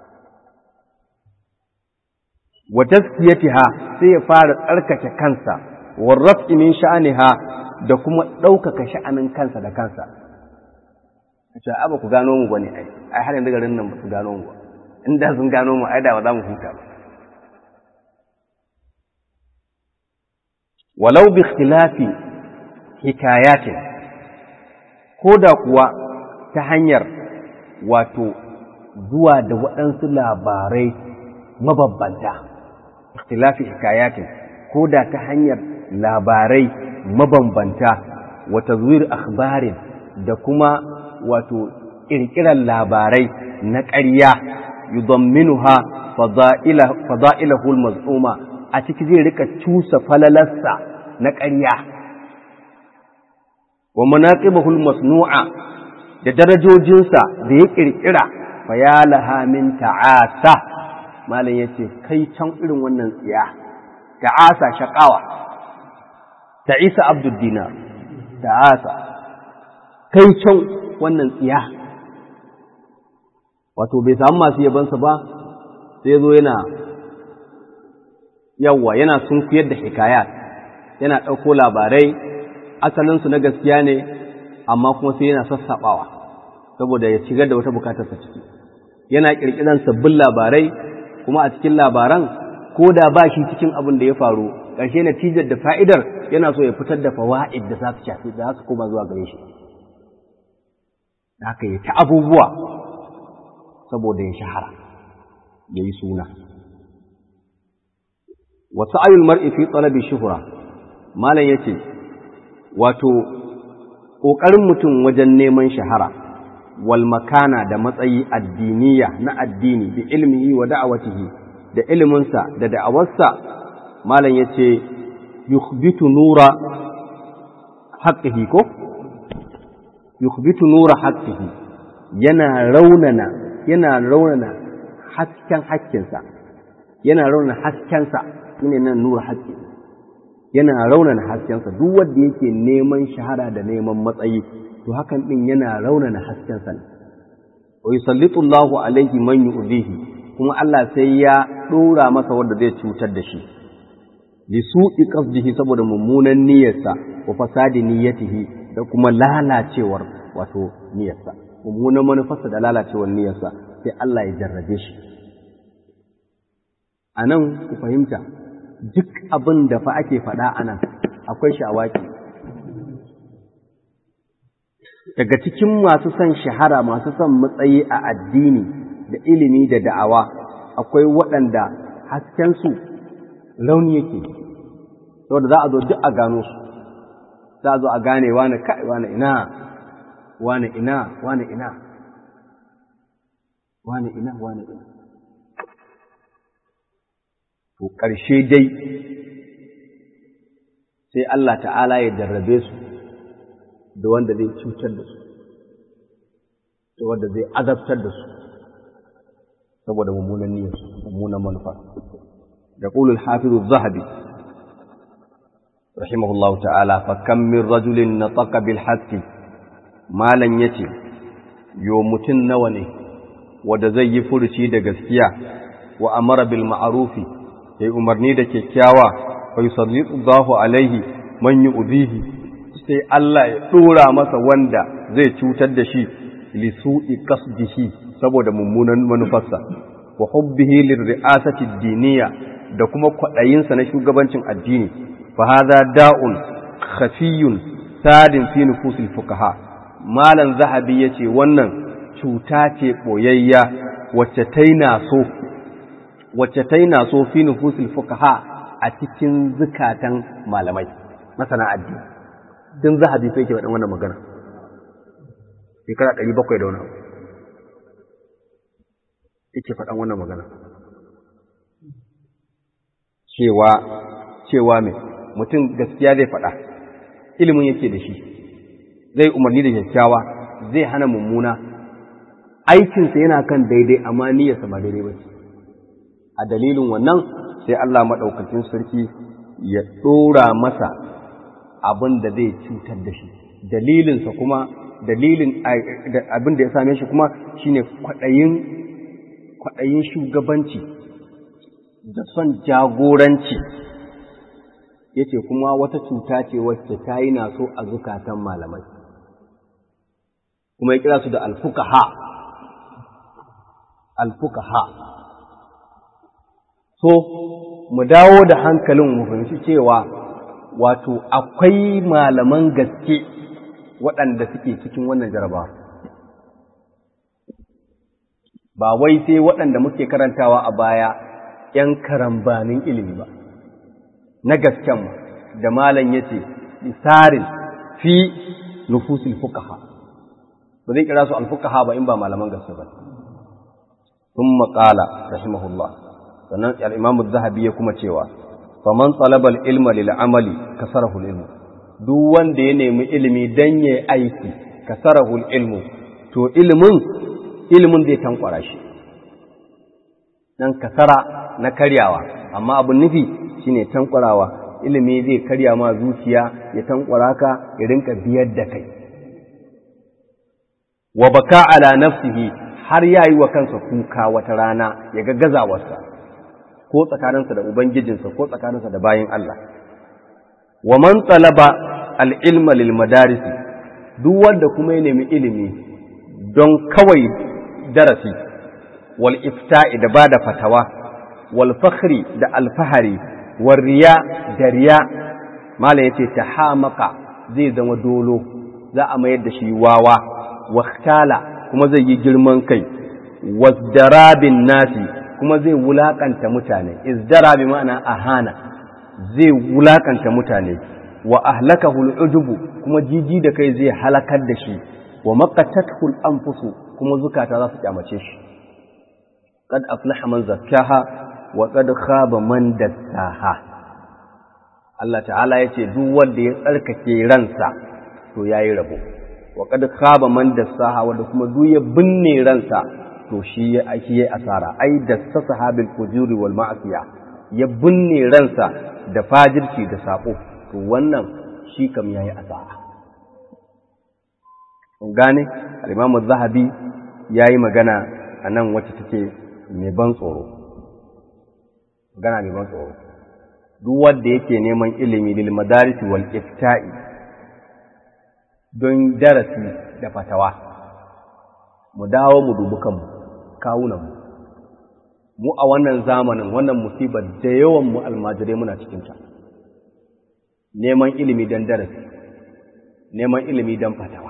wa tazkiyatiha sai ya fara tsarkake kansa wa raf'i min sha'aniha da kuma ɗaukaka sha'anin kansa da kansa ce a ba ku gano mu bane ai ai har yanzu garin nan ba su gano mu ba inda sun gano mu ai da ba za mu huta ba walau bi ikhtilafi hikayatin ko da kuwa ta hanyar wato zuwa da waɗansu labarai mababbanta ikhtilafi hikayatin ko da ta hanyar labarai mabambanta wa tazwir akhbarin da kuma wato kirkirar labarai na ƙarya yudamminuha fada'ilahu al-maz'uma a ciki zai rika cusa falalarsa na ƙarya wa manaqibahu al-masnu'a da darajojinsa da ya kirkira fa ya laha min ta'asa malam yace kai can irin wannan tsiya ta'asa shaqawa ta'isa abdud dinar ta'asa kai can wannan tsiya wato bai samu masu yabansa ba sai zo yana yawwa yana sunkuyar da hikayat yana ɗauko labarai asalinsu na gaskiya ne amma kuma sai yana sassaɓawa saboda ya shigar da wata bukatarsa ciki yana ƙirƙiran sabbin labarai kuma a cikin labaran ko da ba shi cikin abin da ya faru ƙarshe natijar da fa'idar yana so ya fitar da fawa'id da za su shafi da su koma zuwa gare shi haka yi ta abubuwa saboda ya shahara ya yi suna wasu ayul mar'i fi tsalabi shuhura malam ya ce wato ƙoƙarin mutum wajen neman shahara wal makana da matsayi addiniya na addini bi ilmihi wa da'awatihi da iliminsa da da'awarsa malam ya ce yukhbitu nura haqqihi ko yukhbitu nura haqqihi yana raunana yana raunana hasken hakkinsa yana raunana haskensa shine nan nura haqqi yana raunana haskensa duk wanda yake neman shahara da neman matsayi to hakan din yana raunana haskensa ne wa yusallitu Allahu alaihi man yu'dhihi kuma Allah sai ya dora masa wanda zai cutar da shi li su'i qasdihi saboda mummunan niyyarsa wa fasadi niyyatihi da kuma lalacewar wato niyyarsa mummunan manufarsa da lalacewar niyyarsa sai Allah ya jarrabe shi a nan ku fahimta duk abin da fa ake faɗa a nan akwai shawaki daga cikin masu son shahara masu son matsayi a addini da ilimi da da'awa akwai waɗanda haskensu launi yake saboda za a zo duk a gano su za a zo a gane wane kai wane ina wane ina wane ina wane ina wane ina to ƙarshe dai sai Allah ta'ala ya jarrabe su da wanda zai cutar da su da wanda zai azabtar da su saboda mummunan niyyarsu mummunan manufa da qulul hafizu zahabi rahimahullahu ta'ala fa kam min rajulin nataqa bil haqqi malan yace yo mutun nawa ne wanda zai yi furuci da gaskiya wa amara bil ma'rufi yayi umarni da kyakkyawa fa yusallitu Allahu alaihi man yu'dihi sai Allah ya dora masa wanda zai cutar da shi li su'i qasdihi saboda mummunan manufarsa wa hubbihi lirri'asati diniya da kuma kwadayinsa na shugabancin addini fa hadha da'un khafiyun sadin fi nufusil fuqaha malan zahabi yace wannan cuta ce boyayya wacce taina so wacce taina so fi nufusil fuqaha a cikin zukatan malamai masana addini din zahabi fa yake wannan magana shekara 700 da wani abu yake faɗan wannan magana cewa cewa mai mutum gaskiya zai faɗa ilimin yake da shi zai umarni da kyakkyawa zai hana mummuna aikinsa yana kan daidai amma niyyarsa ba daidai ba ce a dalilin wannan sai Allah maɗaukacin sarki ya ɗora masa abin da zai cutar da shi dalilinsa kuma dalilin abin da ya same shi kuma shine kwaɗayin kwaɗayin shugabanci da son jagoranci ya ce kuma wata cuta ce wacce ta yi naso a zukatan malamai kuma ya kira su da alfukaha alfukaha so mu dawo da hankalin mu fahimci cewa wato akwai malaman gaske waɗanda suke cikin wannan jarabawa ba wai sai waɗanda muke karantawa a baya ‘yan karambanin ilimi ba, na gasken da malam ya ce, isarin fi nufusil fukaha, ba zai kira su alfukaha ba in ba malaman gaske ba. Sun maƙala, rahimahullah, sannan al'imamu zahabi ya kuma cewa, faman talabal ilma lil amali kasarahul ilmu, duk wanda ya nemi ilimi don ya aiki kasarahul ilmu, to ilimin ilimin zai tankwara shi dan kasara na karyawa amma abin nufi shine tankwarawa ilimi zai karya ma zuciya ya tankwara ka ya rinka biyar da kai wa baka ala nafsihi har yayi wa kansa kuka wata rana ya ga gazawarsa ko tsakaninsa da ubangijinsa ko tsakaninsa da bayin Allah wa man talaba al-ilma lil madarisi duk wanda kuma ya nemi ilimi don kawai darasi wal ifta'i da bada fatawa wal fakhri da alfahari wal riya da riya mala yace tahamaka zai zama dolo za a mayar da shi wawa waktala kuma zai yi girman kai wasdarabin nasi kuma zai wulakanta mutane izdara bi ma'ana ahana zai wulakanta mutane wa ahlakahu al'ujubu kuma jiji da kai zai halakar da shi wa maqatathu al-anfusu kuma zukata za su kyamace shi qad aflaha man zakkaha wa qad khaba man dassaha Allah ta'ala yace duk wanda ya tsarkake ransa to yayi rabo wa qad khaba man dassaha wanda kuma duk ya binne ransa to shi ya ake yi asara ai dassasa habil fujuri wal ma'asiya ya binne ransa da fajirci da sako to wannan shi kam yayi asara gane al-Imam zahabi yayi magana anan wacce take mai ban tsoro magana mai ban tsoro duk wanda yake neman ilimi lil madaris wal ifta'i don darasi da fatawa mu dawo mu dubi kanmu kawunan mu mu a wannan zamanin wannan musibar da yawan mu almajirai muna cikin ta neman ilimi don darasi neman ilimi don fatawa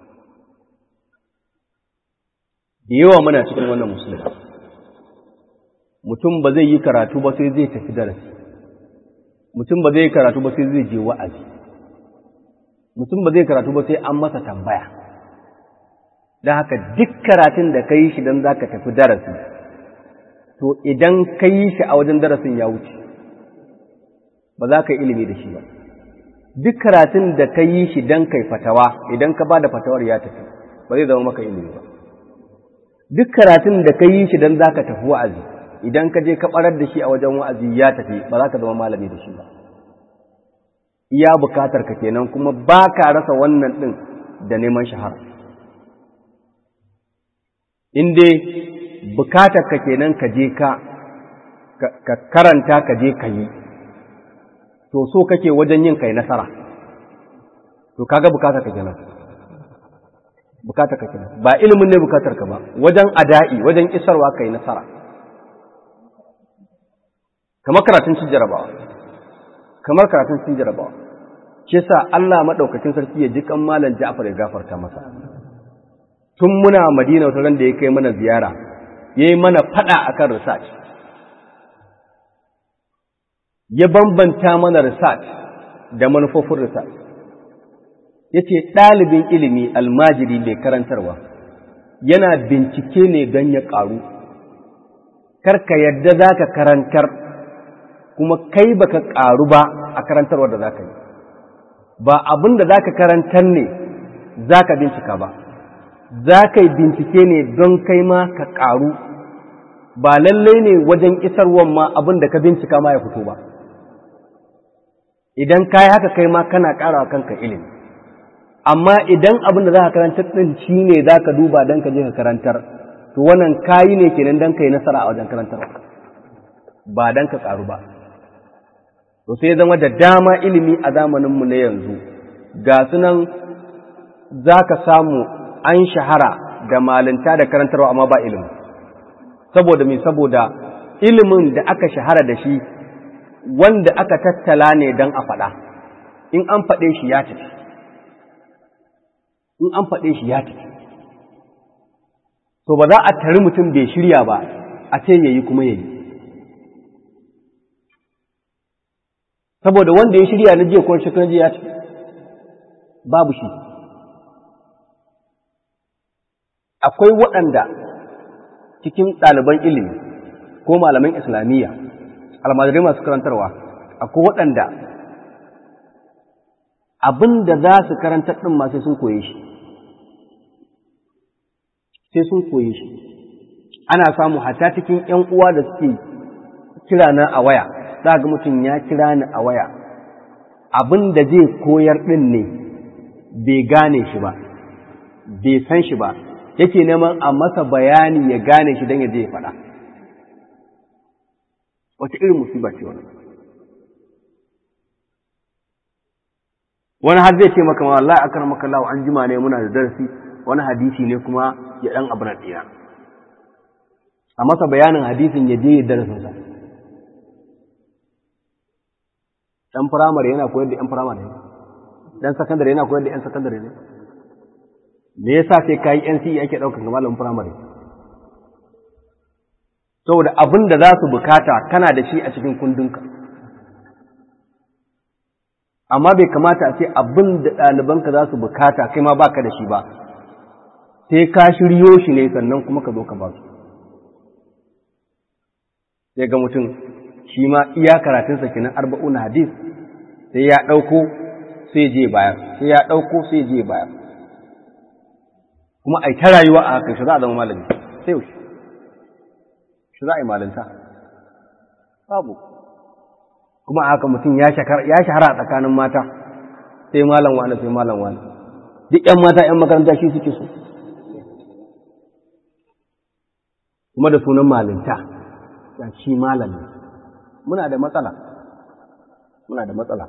da yawa muna cikin wannan musulma mutum ba zai yi karatu ba sai zai tafi darasi mutum ba zai yi karatu ba sai zai je wa'azi mutum ba zai karatu ba sai an masa tambaya don haka duk karatun da ka yi shi don za ka tafi darasi to idan ka yi shi a wajen darasin ya wuce ba za ka yi ilimi da shi ba duk karatun da ka yi shi don kai fatawa idan ka ba da fatawar ya tafi ba zai zama maka ilimi ba duk karatun da ka yi shi don za ka tafi wa'azi idan ka je ka ɓarar da shi a wajen wa'azi ya tafi ba za ka zama malami da shi ba iya bukatar ka kenan kuma ba ka rasa wannan ɗin da neman shahara in dai bukatar ka kenan ka je ka ka karanta ka je ka yi to so kake wajen yin kai nasara to kaga bukatar ka kenan bukatar ka kenan ba ilimin ne bukatar ka ba wajen ada'i wajen isarwa kai nasara kamar karatun cin jarabawa kamar karatun cin jarabawa shi yasa Allah madaukakin sarki ya ji kan malam Ja'far ya gafarta masa tun muna Madina wata ran da ya kai mana ziyara yayi mana fada akan research ya bambanta mana research da manufofin research yace ɗalibin ilimi almajiri mai karantarwa yana bincike ne don ya ƙaru karka yadda za ka karantar kuma kai baka ƙaru ba a karantarwa da za ka yi ba abin da za ka karantar ne za ka bincika ba za ka yi bincike ne don kai ma ka ƙaru ba lallai ne wajen isarwan ma abin da ka bincika ma ya fito ba idan ka yi haka kai ma kana ƙara kanka ilimi amma idan abin da za ka karantar ɗin shi ne za ka duba don ka je ka karantar to wannan kayi ne kenan don ka yi nasara a wajen karantar ba don ka ƙaru ba to sai zama da dama ilimi a zamaninmu na yanzu ga sunan za ka samu an shahara da malinta da karantarwa amma ba ilimi saboda mai saboda ilimin da aka shahara da shi wanda aka tattala ne don a faɗa in an faɗe shi ya tafi in an faɗe shi ya tafi to ba za a tari mutum bai shirya ba a ce yayi kuma yayi saboda wanda ya shirya na jiya ko shekaran jiya ce babu shi akwai waɗanda cikin ɗaliban ilimi ko malaman islamiyya almajirai masu karantarwa akwai waɗanda abin da za su karantar ɗin ma sai sun koye shi sai sun koye shi ana samu hata cikin ‘yan uwa da suke kira na a waya za ga mutum ya kira ni a waya abin da zai koyar ɗin ne bai gane shi ba bai san shi ba yake neman a masa bayani ya gane shi don ya je ya faɗa wata irin musiba ce wani wani har zai ce maka ma wallahi akar maka lawa an jima ne muna da darasi wani hadisi ne kuma ya ɗan abu na ɗina a masa bayanin hadisin ya je ya darasinsa ɗan firamare yana koyar da ‘yan firamare ne, ɗan sakandare yana koyar da ‘yan sakandare ne. Me yasa sai ka yi NCE ake ɗaukar ga malamin firamare? Saboda abin da za su bukata kana da shi a cikin kundinka. Amma bai kamata a ce abin da ɗalibanka za su bukata kai ma ba ka da shi ba, sai ka shiryo shi ne sannan kuma ka zo ka ba su. Sai ga mutum shi ma iya karatunsa kenan arba'una hadis sai ya ɗauko sai je bayar sai ya ɗauko sai je bayar kuma ai ta rayuwa a haka shi za a zama malami sai yaushe shi za a yi malinta babu kuma a haka mutum ya shahara a tsakanin mata sai malam wani sai malam wani duk ‘yan mata ‘yan makaranta shi suke so kuma da sunan malinta ya shi malami muna da matsala muna da matsala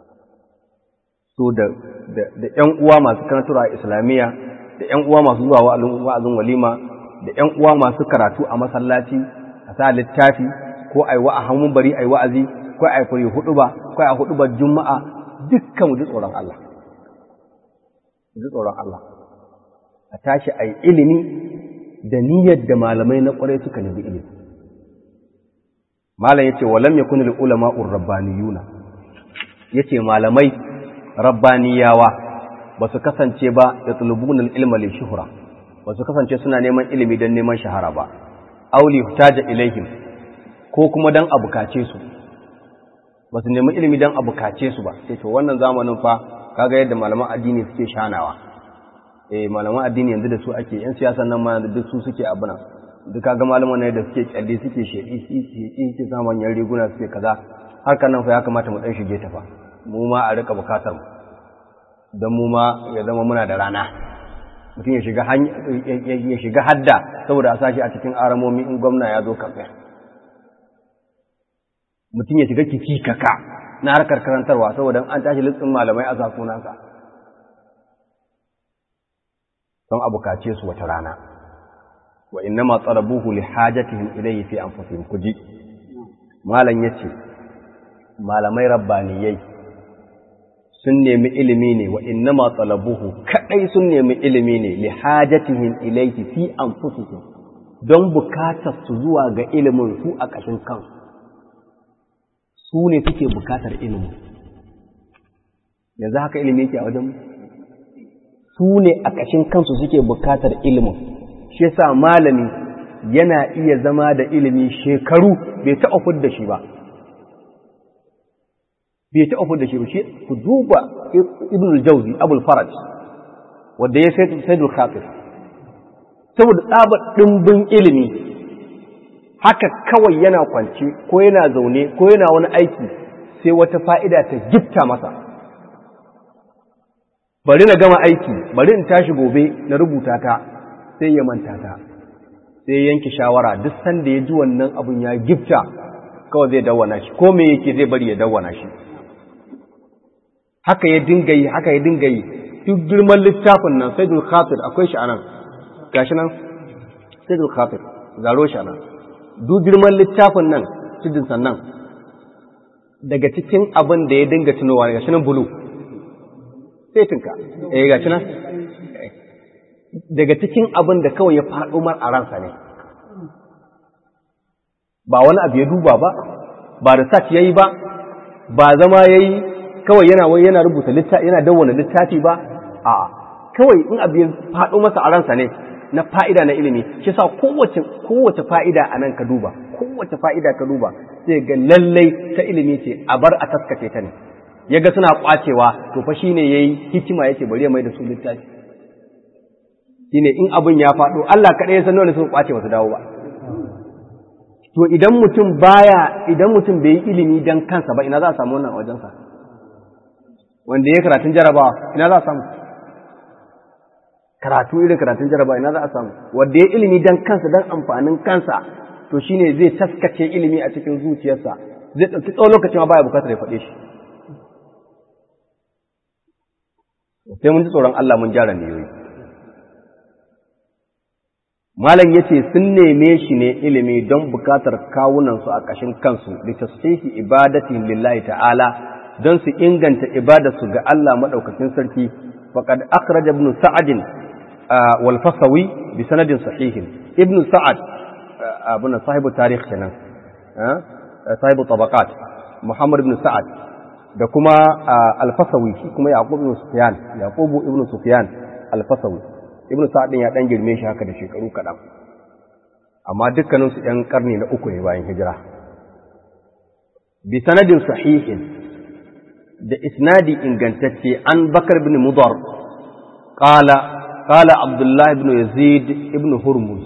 so da da ƴan uwa masu karantarwa a islamiyya da ƴan uwa masu zuwa wa'azin walima da ƴan uwa masu karatu a masallaci a sa littafi ko ai wa a hamun bari ai wa'azi ko ai fari hudu ba ko ai hudu ba juma'a dukkan mu ji tsoron Allah mu ji tsoron Allah a tashi ai ilimi da niyyar da malamai na kwarai suka nemi ilimi malam yace walam yakun lil ulama urabbaniyuna yace malamai rabbaniyawa ba su kasance ba da tulubun al ilma li shuhra ba su kasance suna neman ilimi don neman shahara ba auli hutaja ilaihim ko kuma dan abukace su ba su nemi ilimi dan abukace su ba sai to wannan zamanin fa kaga yadda malaman addini suke shanawa eh malaman addini yanzu da su ake yan siyasan nan ma duk su suke abuna duk kaga malaman ne da suke kyalle suke shedi suke suke samun yan riguna suke kaza harkar nan fa ya kamata mu dan shige ta fa mu ma a rika bukatar mu don mu ma ya zama muna da rana mutum ya shiga ya shiga hadda saboda a sashi a cikin aramomi in gwamna ya zo kamfe mutum ya shiga kici kaka na harkar karantarwa saboda an tashi listin malamai a zakunansa don a bukace su wata rana wa inna ma tsarabuhu li hajatihim ilayhi fi anfusihim kuji malam yace malamai rabbaniyai sun nemi ilimi ne wa inna ma tsalabuhu kadai sun nemi ilimi ne li hajatihim ilayhi fi anfusihim don bukatar su zuwa ga ilimin su a ƙashin kansu su ne suke bukatar ilimin yanzu haka ilimi yake a wajen su ne a ƙashin kansu suke bukatar ilimin shi yasa malami yana iya zama da ilimi shekaru bai taɓa fudda shi ba bai taɓa fudda shi ba shi ku duba ibn al-jawzi abul faraj wanda ya sai sayyidul khatir saboda tsabar dimbin ilimi haka kawai yana kwance ko yana zaune ko yana wani aiki sai wata fa'ida ta gifta masa bari na gama aiki bari in tashi gobe na rubuta ta sai ya manta ta sai yanke shawara duk sanda ya ji wannan abun ya gifta kawai zai dawwana shi ko me yake zai bari ya dawwana shi haka ya dinga yi haka ya dinga yi duk girman littafin nan saidul khatir akwai shi anan gashi nan saidul khatir zaro shi anan duk girman littafin nan tudun sannan daga cikin abin da ya dinga tunowa gashi nan bulu sai tunka eh gashi nan daga cikin abin da kawai ya faɗo mar a ransa ne ba wani abu ya duba ba ba research yayi ba ba zama yayi kawai yana wai yana rubuta littafi yana dawwana littafi ba a kawai in abu ya faɗo masa a ransa ne na fa'ida na ilimi shi sa kowace kowace fa'ida a nan ka duba kowace fa'ida ka duba sai ga lallai ta ilimi ce a bar a taskace ta ne yaga suna kwacewa to fa shine yayi hikima yake bari ya mai da su littafi shine in abin ya faɗo Allah kaɗai ya san nawa ne suka kwace ba su dawo ba to idan mutum baya idan mutum bai yi ilimi dan kansa ba ina za a samu wannan a wajensa wanda ya karatun jarabawa ina za a samu karatu irin karatun jarabawa ina za a samu wanda ya ilimi dan kansa dan amfanin kansa to shine zai taskace ilimi a cikin zuciyarsa zai ɗauki tsawon lokacin ma baya bukatar ya faɗe shi sai mun ji tsoron Allah mun gyara niyoyi malam yace sun neme shi ne ilimi don bukatar kawunansu a ƙashin kansu da tasfihi ibadatin lillahi ta'ala don su inganta ibadarsu ga Allah madaukakin sarki faqad akhraja ibn sa'ad wal fasawi bi sanadin sahihin ibn sa'ad abun sahibu tarikh kenan sahibu tabaqat muhammad ibn sa'ad da kuma al-fasawi shi kuma yaqub ibn sufyan yaqub ibn sufyan al-fasawi ibn sa'ad ya dan girme shi haka da shekaru kaɗan amma dukkanin su ɗan karni na uku ne bayan hijira bi sanadin sahihin da isnadi ingantacce an bakar ibn mudar qala qala abdullah ibn yazid ibn hurmuz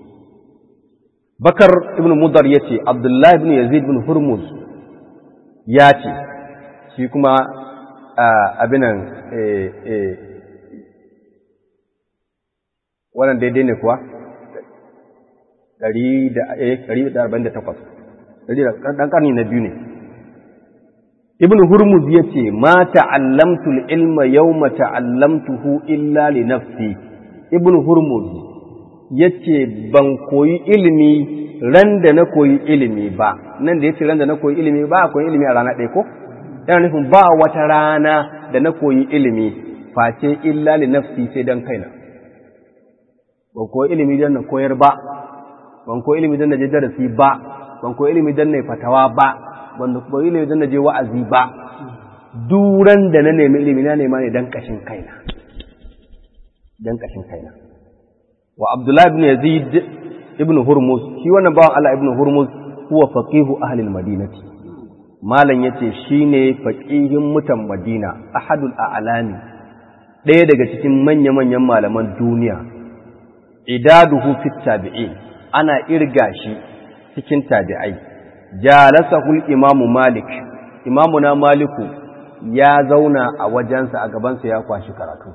bakar ibn mudar yace abdullah ibn yazid ibn hurmuz ya ce shi kuma abinan wannan daidai ne kuwa 148 ɗan ƙarni na biyu ne ibn hurmuz ya ce ma ta'allamtu ilma yau ma ta'allamtuhu illa li nafsi ibn hurmuz ya ce ban koyi ilimi ran da na koyi ilimi ba nan da ya ce ran da na koyi ilimi ba a koyi ilimi a rana ɗaya ko yana nufin ba wata rana da na koyi ilimi face illa li nafsi sai don kaina ban koyi ilimi don na koyar ba ban koyi ilimi don na je darasi ba ban koyi ilimi don na fatawa ba ban koyi ilimi don na je wa'azi ba duran da na nemi ilimi na nema ne don kashin kaina don kashin kaina wa abdullahi ibn yazid ibn hurmuz shi wannan bawan Allah ibn hurmuz huwa faqihu ahli al-madinati malam yace shine faqihin mutan madina ahadul a'lami ɗaya daga cikin manya-manyan malaman duniya idaduhu fit tabi'in ana irga shi cikin tabi'ai jalasahu imamu malik imamuna maliku ya zauna a wajensa a gabansa ya kwashi karatu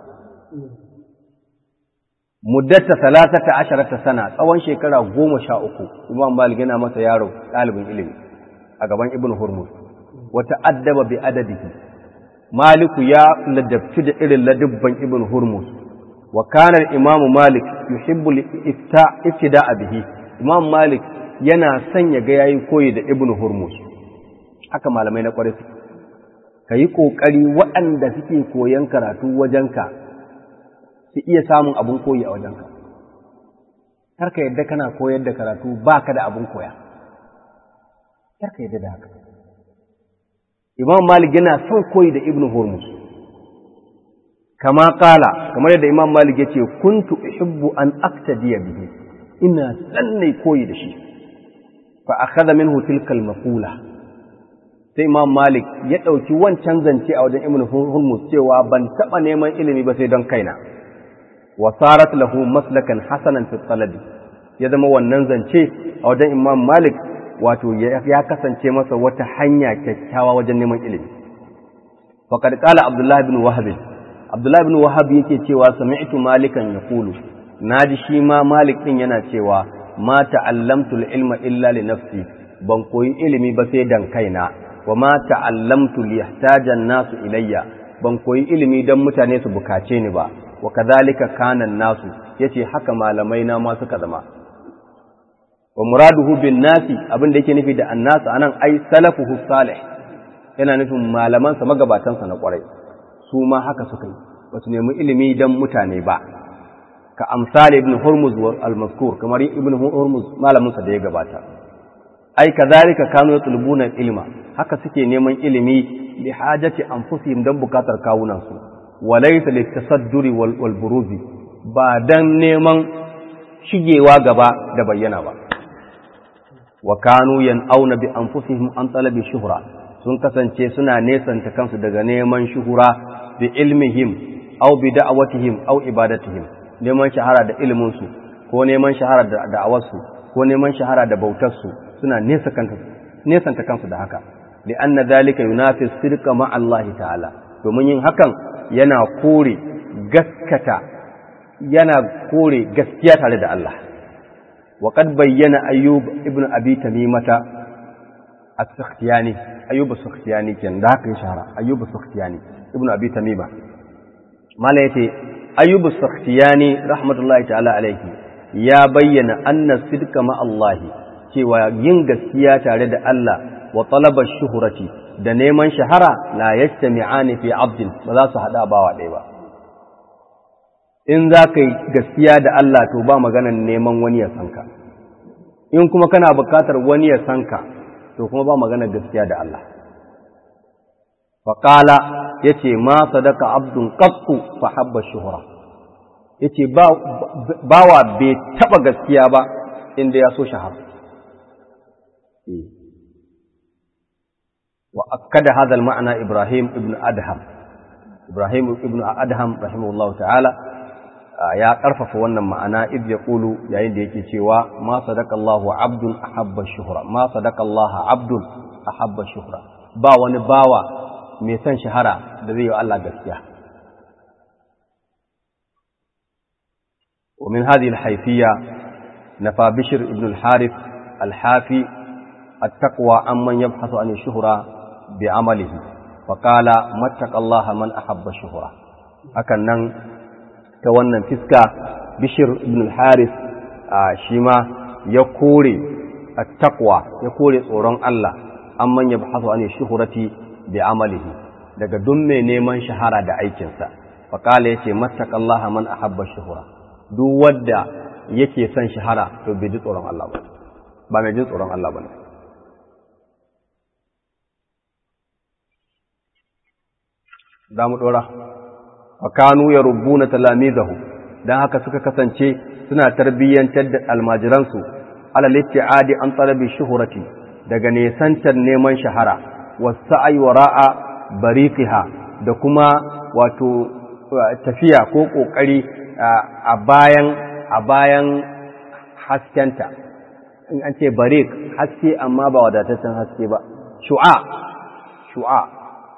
muddata talatata asharata sana tsawon shekara goma sha uku imam malik yana masa yaro ɗalibin ilimi a gaban ibn hurmuz wata addaba bi adadihi maliku ya ladabci da irin ladubban ibn hurmuz wa kana imamu malik yuhibbu ifta iftida bihi imam malik yana son ya ga yayi koyi da ibn hurmuz haka malamai na kwarai suke kayi kokari waɗanda suke koyan karatu wajenka su iya samun abun koyi a wajenka karka yadda kana koyar da karatu baka da abun koya karka yadda da haka imam malik yana son koyi da ibn hurmuz kama kala kamar yadda imam malik ya ce kuntu uhibbu an aktadiya bihi ina sanne koyi da shi fa akhadha minhu tilka al-maqula sai imam malik ya dauki wancan zance a wajen ibn hurmuz cewa ban taba neman ilimi ba sai don kaina wa sarat lahu maslakan hasanan fi talabi ya zama wannan zance a wajen imam malik wato ya kasance masa wata hanya kyakkyawa wajen neman ilimi faqad qala abdullah ibn wahab abdullah ibn wahab yake cewa sami'tu malikan yaqulu naji shi ma malik din yana cewa ma ta'allamtu al-ilma illa li nafsi ban koyi ilimi ba sai dan kaina wa ma ta'allamtu li yahtaja an-nasu ilayya ban koyi ilimi dan mutane su bukace ni ba wa kadhalika kana an-nasu yace haka malamai na ma suka zama wa muraduhu bin nasi abin da yake nufi da annas anan ai salafuhu salih yana nufin malaman sa magabatan sa na kwarai su ma haka suka yi ba su nemi ilimi dan mutane ba ka amsal ibn hurmuz al-mazkur kamar ibn hurmuz malamin sa da ya gabata ai kadhalika kanu yatlubuna ilma haka suke neman ilimi li hajati anfusihim dan bukatar kawunan su walaysa litasadduri wal, wal buruzi ba dan neman shigewa gaba da bayyana ba wa kanu yan'auna bi anfusihim an talabi shuhra sun kasance suna nesanta kansu daga neman shuhura bi ilmihim aw bi da'awatihim aw ibadatihim neman shahara da ilimin su ko neman shahara da da'awarsu ko neman shahara da bautar su suna nesa kansu nesanta kansu da haka li anna dhalika yunafi sirqa ma Allah ta'ala domin yin hakan yana kore gaskata yana kore gaskiya tare da Allah وقد بين أيوب ابن أبي تميمة السختياني أيوب السختياني كان ذاك شهر أيوب السختياني ابن أبي تميمة ما ليتي أيوب السختياني رحمة الله تعالى عليه يا بين أن الصدق مع الله cewa yin gaskiya tare da Allah wa talabar shuhurati da neman shahara la yajtami'ani fi abdin ba za su hada bawa ɗaya ba in za ka yi gaskiya da Allah to ba maganan neman wani ya san ka in kuma kana bukatar wani ya san ka to kuma ba maganar gaskiya da Allah faƙala ya ce ma sadaka abdun ƙaƙƙu fa habba shuhura ya ce bawa bai taɓa gaskiya ba inda ya so shahara wa akkada hadha al-ma'na Ibrahim ibn Adham Ibrahim ibn Adham rahimahullahu ta'ala ya ƙarfafa wannan ma'ana id ya ƙulu yayin da yake cewa ma sadaka Allahu abdun ahabba shuhra ma sadaka Allah abdun ahabba shuhra ba wani bawa mai son shahara da zai yi Allah gaskiya ومن هذه الحيثية نفى بشر ابن الحارث الحافي التقوى عمن يبحث عن الشهرة بعمله فقال ما اتق الله من أحب الشهرة هكذا ta wannan fiska bishir ibn al-haris shi ma ya kore at-taqwa ya kore tsoron Allah amman ya bahasu an shuhurati bi amalihi daga duk mai neman shahara da aikinsa fa kala yace mattaqallaha man ahabba shuhura duk wanda yake son shahara to bai ji tsoron Allah ba ba mai jin tsoron Allah bane da mu dora fakanu ya rubuna talamizahu dan haka suka kasance suna tarbiyyantar da almajiransu alal ittiadi an talabi shuhurati daga nesantar neman shahara wasa'i wara'a bariqiha da kuma wato tafiya ko kokari a bayan a bayan haskenta in an ce bariq haske amma ba wadataccen haske ba shu'a shu'a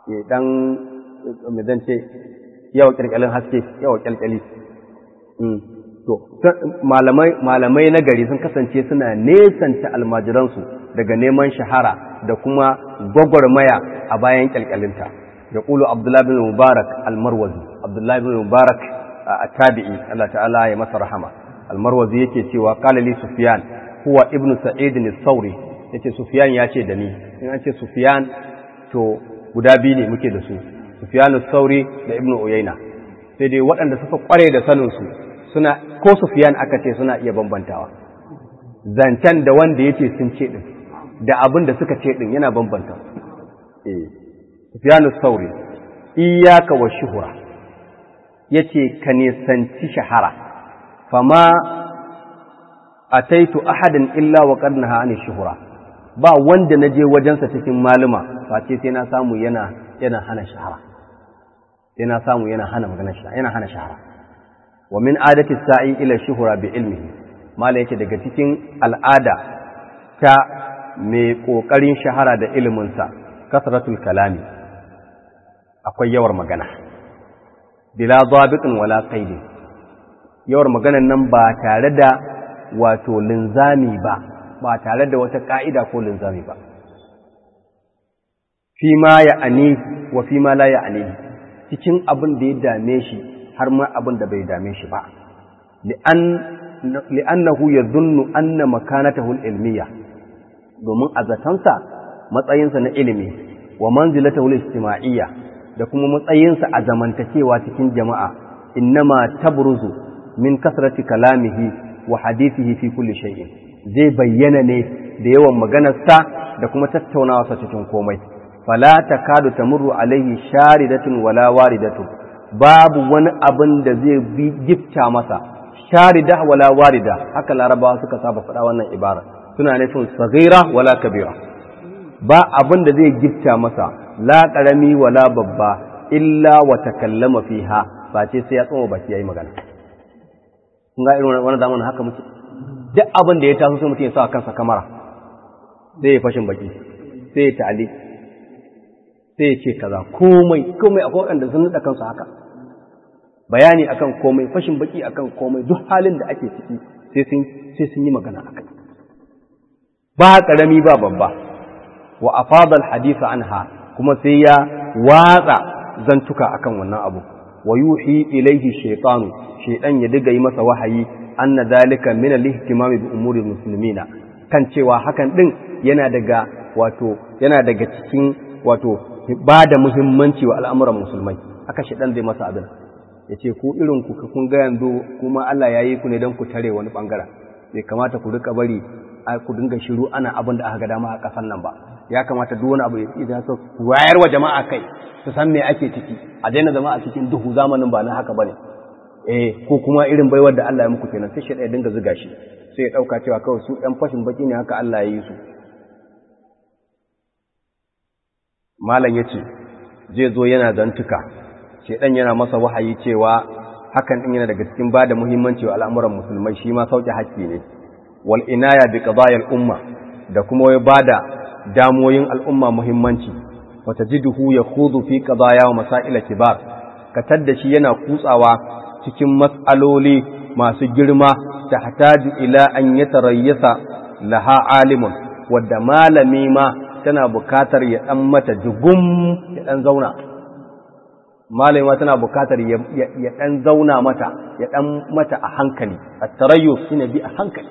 ya dan me zan ce yawa kyalkyalin haske yawa kyalkyali to malamai malamai na gari sun kasance suna nesanta almajiransu daga neman shahara da kuma gwagwarmaya a bayan kyalkyalinta ya ƙulu abdullahi bin mubarak almarwazi abdullahi bin mubarak a tabi'i Allah ta'ala ya masa rahama almarwazi yake cewa qala li sufyan huwa ibnu sa'id as-sauri yace sufyan ya ce da ni in an ce sufyan to guda biyu ne muke da su sufyan as-sauri da ibnu uyayna sai dai waɗanda suka kware da sanin su suna ko sufyan aka ce suna iya bambantawa zancen da wanda yace sun ce din da abin da suka ce din yana bambanta eh sufyan as-sauri iyyaka wa shuhura yace ka nisanci shahara fama ataitu ahadan illa wa qad naha an shuhura ba wanda naje wajensa cikin maluma face sai na samu yana yana hana shahara sai na samu yana hana magana shahara yana hana shahara wa min adati sa'i ila shuhura bi ilmihi mala yake daga cikin al'ada ta mai kokarin shahara da iliminsa kasratul kalami akwai yawar magana bila zabiqin wala qaidin yawar maganan nan ba tare da wato linzami ba ba tare da wata ka'ida ko linzami ba fi ma ya ani wa fi ma la ya ani cikin abin da ya dame shi har ma abin da bai dame shi ba li'annahu yadhunnu anna makanatahu al-ilmiyya domin a zatansa matsayinsa na ilimi wa manzilatahu al-ijtima'iyya da kuma matsayinsa a zamantakewa cikin jama'a innama tabruzu min kasrati kalamihi wa hadithihi fi kulli shay'in zai bayyana ne da yawan maganarsa da kuma tattaunawa cikin komai fala takadu tamurru alaihi sharidatun wala waridatun babu wani abin da zai bi gifta masa sharida wala warida haka larabawa suka saba faɗa wannan ibara suna nufin saghira wala kabira ba abin da zai gifta masa la karami wala babba illa wa takallama fiha face sai ya tsoma baki yayi magana kun ga irin wannan zamanin haka muke duk abin da ya taso sai mutum ya sa kansa kamara sai ya fashin baki sai ya ta'ali sai ya ce kaza komai komai akwai waɗanda sun nada kansu haka bayani akan komai fashin baki akan komai duk halin da ake ciki sai sun sai sun yi magana akai ba karami ba babba wa afadal hadisa anha kuma sai ya watsa zantuka akan wannan abu wa yuhi ilaihi shaytanu shaytan ya diga yi masa wahayi anna zalika min al-ihtimam bi umuri muslimina kan cewa hakan din yana daga wato yana daga cikin wato ba da muhimmanci wa al'amuran musulmai haka shaytan zai masa abin yace ku irin ku kun ga yanzu kuma Allah yayi ku ne dan ku tare wani bangaren bai kamata ku rika bari ku dinga shiru ana abin da aka ga dama a kasan nan ba ya kamata duk wani abu idan so wayar wa jama'a kai su san me ake ciki a daina zama a cikin duhu zamanin ba na haka bane eh ko kuma irin baiwar da Allah ya muku kenan sai shi ya dinga zuga shi sai ya dauka cewa kawai su ɗan fashin baki ne haka Allah ya yi su malam yace zai zo yana zantuka shedan yana masa wahayi cewa hakan din yana daga cikin bada muhimmanci wa al'amuran musulmai shi ma sauke haƙƙi ne wal inaya bi qadayil umma da kuma ya bada damoyin al'umma muhimmanci wata jiduhu ya kudu fi qadaya wa masaila kibar katar da shi yana kutsawa cikin matsaloli masu girma ta hataju ila an yatarayyasa laha alimun wadda malami ma tana bukatar ya dan mata jugum ya dan zauna malami ma tana bukatar ya dan zauna mata ya dan mata a hankali at-tarayyus shine bi a hankali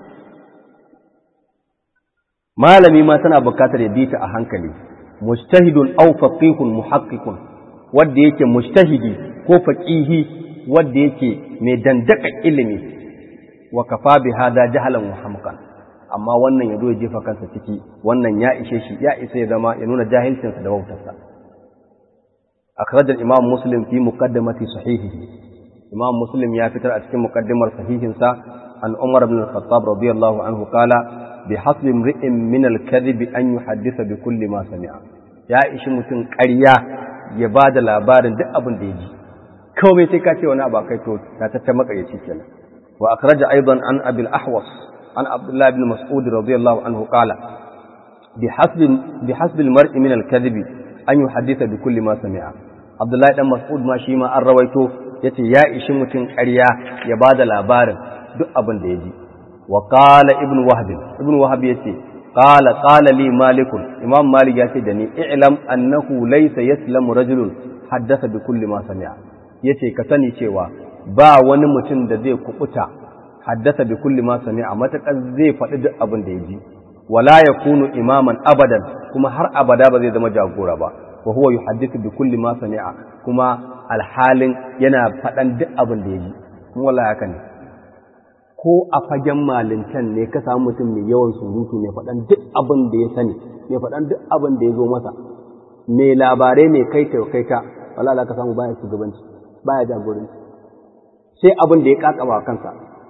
malami ma tana bukatar ya bi ta a hankali mujtahidun aw faqihun muhaqqiqun wanda yake mujtahidi ko faqihi wanda yake mai dandaka ilimi wa kafa bi hada jahalan wa hamqan amma wannan yazo ya jefa kansa ciki wannan ya ishe shi ya isa ya zama ya nuna jahilcinsa da wautarsa akhraj al-imam muslim fi muqaddamati sahihihi imam muslim ya fitar a cikin muqaddimar sahihinsa an umar ibn al-khattab radiyallahu anhu qala بحسب امرئ من الكذب أن يحدث بكل ما سمع ya ishi mutum ƙarya ya ba da labarin duk abin da ya ji kawai sai ka ce wani abu kai to ta tatta makaryaci kenan wa akhraja aidan an abil ahwas an abdullah ibn mas'ud radiyallahu anhu qala bi hasbi bi hasbi al mar'i min al kadhibi an yuhaddisa bi kulli ma sami'a Abdullahi dan Mas'ud ma shi ma an rawaito yace ya ishi mutum ƙarya ya bada labarin duk abin da ya ji wa qala ibnu wahb ibnu wahb yace qala qala li malik imam malik yace da ni i'lam annahu laysa yaslamu rajulun haddasa bi kulli ma sami'a yace ka sani cewa ba wani mutum da zai kubuta haddasa bi kulli ma sami'a matakar zai faɗi duk abin da ya ji wala yakunu imaman abadan kuma har abada ba zai zama jagora ba wa huwa yuhaddithu bi kulli ma sami'a kuma alhalin yana faɗan duk abin da ya ji kuma wallahi haka ne ko a fagen malintan ne ka samu mutum mai yawan surutu mai faɗan duk abin da ya sani mai faɗan duk abin da ya zo masa mai labarai mai kai ta kai ta wallahi ka samu baya shugabanci baya jagoranci sai abin da ya kakaba kansa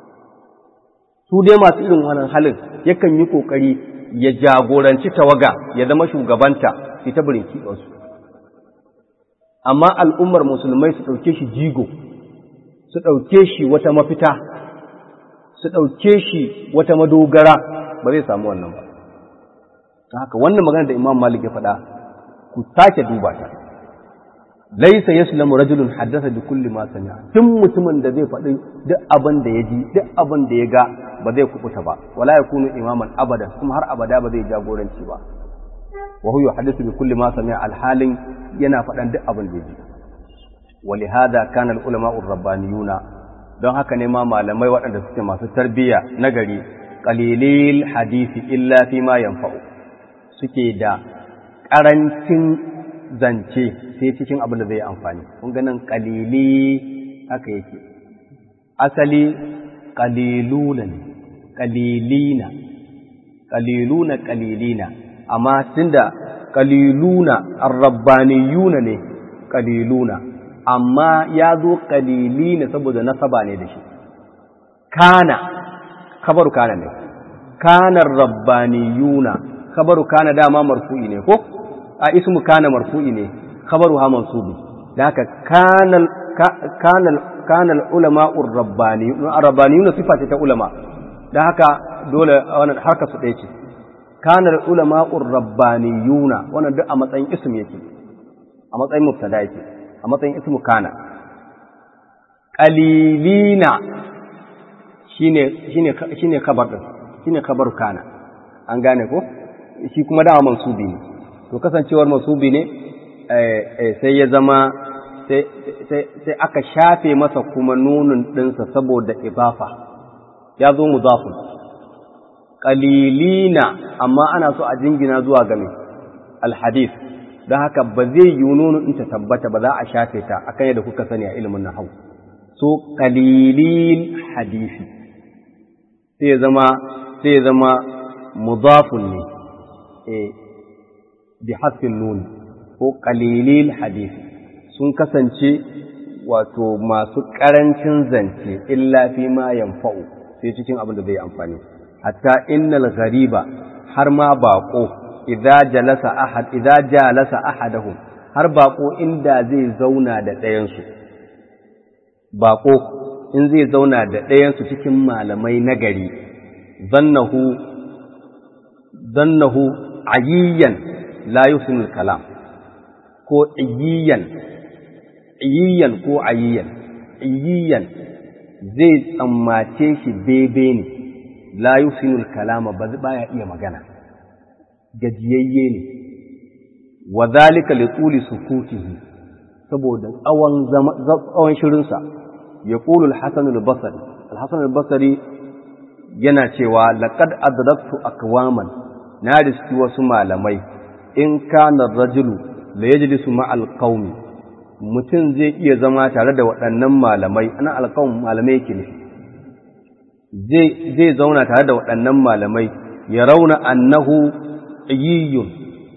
su dai masu irin wannan halin yakan yi kokari ya jagoranci tawaga ya zama shugabanta ita birinki ɗansu amma al'ummar musulmai su ɗauke shi jigo su ɗauke shi wata mafita su ɗauke shi wata madogara ba zai samu wannan ba haka wannan magana da imam malik ya faɗa ku sake duba ta laisa yaslamu rajulun haddasa bi kulli ma sami'a tun mutumin da zai faɗi duk abin da ya ji duk abin da ya ga ba zai kubuta ba wala yakunu imaman abada kuma har abada ba zai jagoranci ba wa huwa yuhaddithu bi kulli ma sami'a alhalin yana faɗan duk abin da ya ji ولهذا كان العلماء الربانيون don haka ne ma malamai waɗanda suke masu tarbiyya na gari qalilil hadisi illa fi ma yanfa'u suke da ƙarancin zance sai cikin abin da zai amfani kun ganin qalili haka yake asali qaliluna ne qalilina qaliluna qalilina amma tunda qaliluna ar-rabbaniyuna ne qaliluna amma ya zo kalili ne saboda nasaba ne da shi kana kabaru kana ne kanar rabbaniyuna kabaru kana dama marfu'i ne ko a ismu kana marfu'i ne kabaru ha mansubi da haka kanal kanal kanal ulama'ur rabbaniyuna rabbaniyuna sifa ce ta ulama da haka dole wannan harka su ɗaya ce kanal ulama'ur rabbaniyuna wannan duk a matsayin ism yake a matsayin mubtada yake a matsayin ismu kana qalilina shine shine shine kabar din shine kabar kana an gane ko shi kuma dama mansubi ne to kasancewar mansubi ne sai ya zama sai aka shafe masa kuma nunun ɗinsa saboda ibafa ya zo mudafun qalilina amma ana so a jingina zuwa ga mai alhadith don haka ba zai yi nunu in ta tabbata ba za a shafe ta akan yadda kuka sani a ilimin nahau so qalilin hadisi sai ya zama sai ya zama mudafun ne eh bi hasfin nun ko qalilil hadisi sun kasance wato masu karancin zance illa fi ma yanfa'u sai cikin abin da zai amfani hatta innal ghariba har ma baqo idza jalasa ahad idza jalasa ahadahum har bako inda zai zauna da ɗayansu bako in zai zauna da ɗayansu cikin malamai nagari zannahu zannahu ayyiyan la yusinul kalam ko ayyiyan ayyiyan ko ayyiyan ayyiyan zai tsammace shi bebe ne la yusinul kalama ba baya iya magana gajiyayye ne wa zalika li tuli sukutihi saboda tsawon tsawon shirinsa ya qulu al-hasan al-basri al-hasan al-basri yana cewa laqad adraktu aqwaman na riski wasu malamai in kana rajulu la yajlisu ma al-qaumi mutum zai iya zama tare da waɗannan malamai ana alƙawun malamai yake nufi zai zauna tare da waɗannan malamai ya rauna annahu yiyun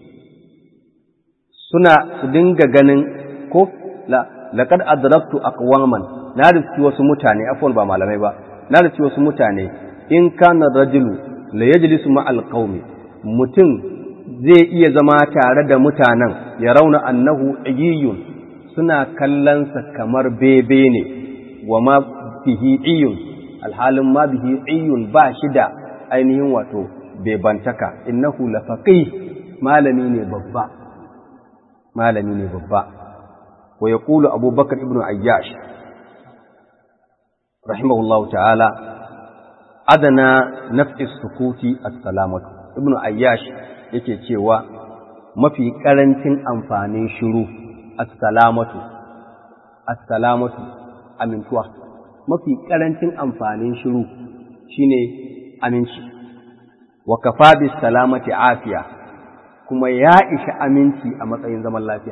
suna su dinga ganin ko laqad adraktu aqwaman na riski wasu mutane afwan ba malamai ba na riski wasu mutane in kana rajulu la yajlisu ma alqaumi mutum zai iya zama tare da mutanen ya rauna annahu yiyun suna kallonsa kamar bebe ne wa ma bihi iyun alhalin ma bihi iyun ba shi da ainihin wato bebantaka innahu lafaqih malami ne babba malami ne babba wa yaqulu abubakar ibnu ayyash rahimahullahu ta'ala adana naf'i sukuti as-salamatu ibnu ayyash yake cewa mafi karancin amfanin shiru as-salamatu as-salamatu amintuwa mafi karancin amfanin shiru shine aminci wa kafa bis salamati afiya kuma ya ishi aminci a matsayin zaman lafiya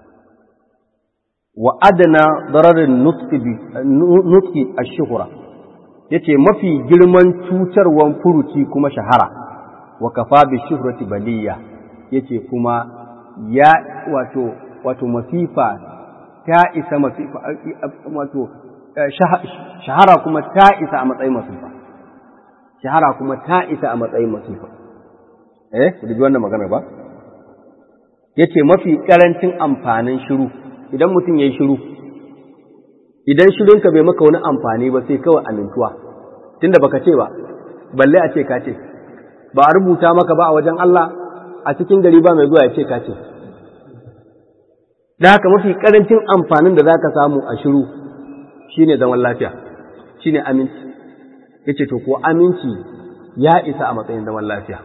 wa adana dararin nutki ash-shuhra yace mafi girman cutarwan furuci kuma shahara wa kafa bi shuhrati baliya yace kuma ya wato wato masifa ta isa masifa wato shahara kuma ta isa a matsayin masifa shahara kuma ta isa a matsayin masifa eh ku ji wannan magana ba yace mafi karancin amfanin shiru idan mutum yayi shiru idan shirinka bai maka wani amfani ba sai kawai amintuwa tunda baka ce ba balle a ce ka ce ba a rubuta maka ba a wajen Allah a cikin gari ba mai zuwa ya ce ka ce da haka mafi karancin amfanin da zaka samu a shiru shine zaman lafiya shine aminci yace to ko aminci ya isa a matsayin zaman lafiya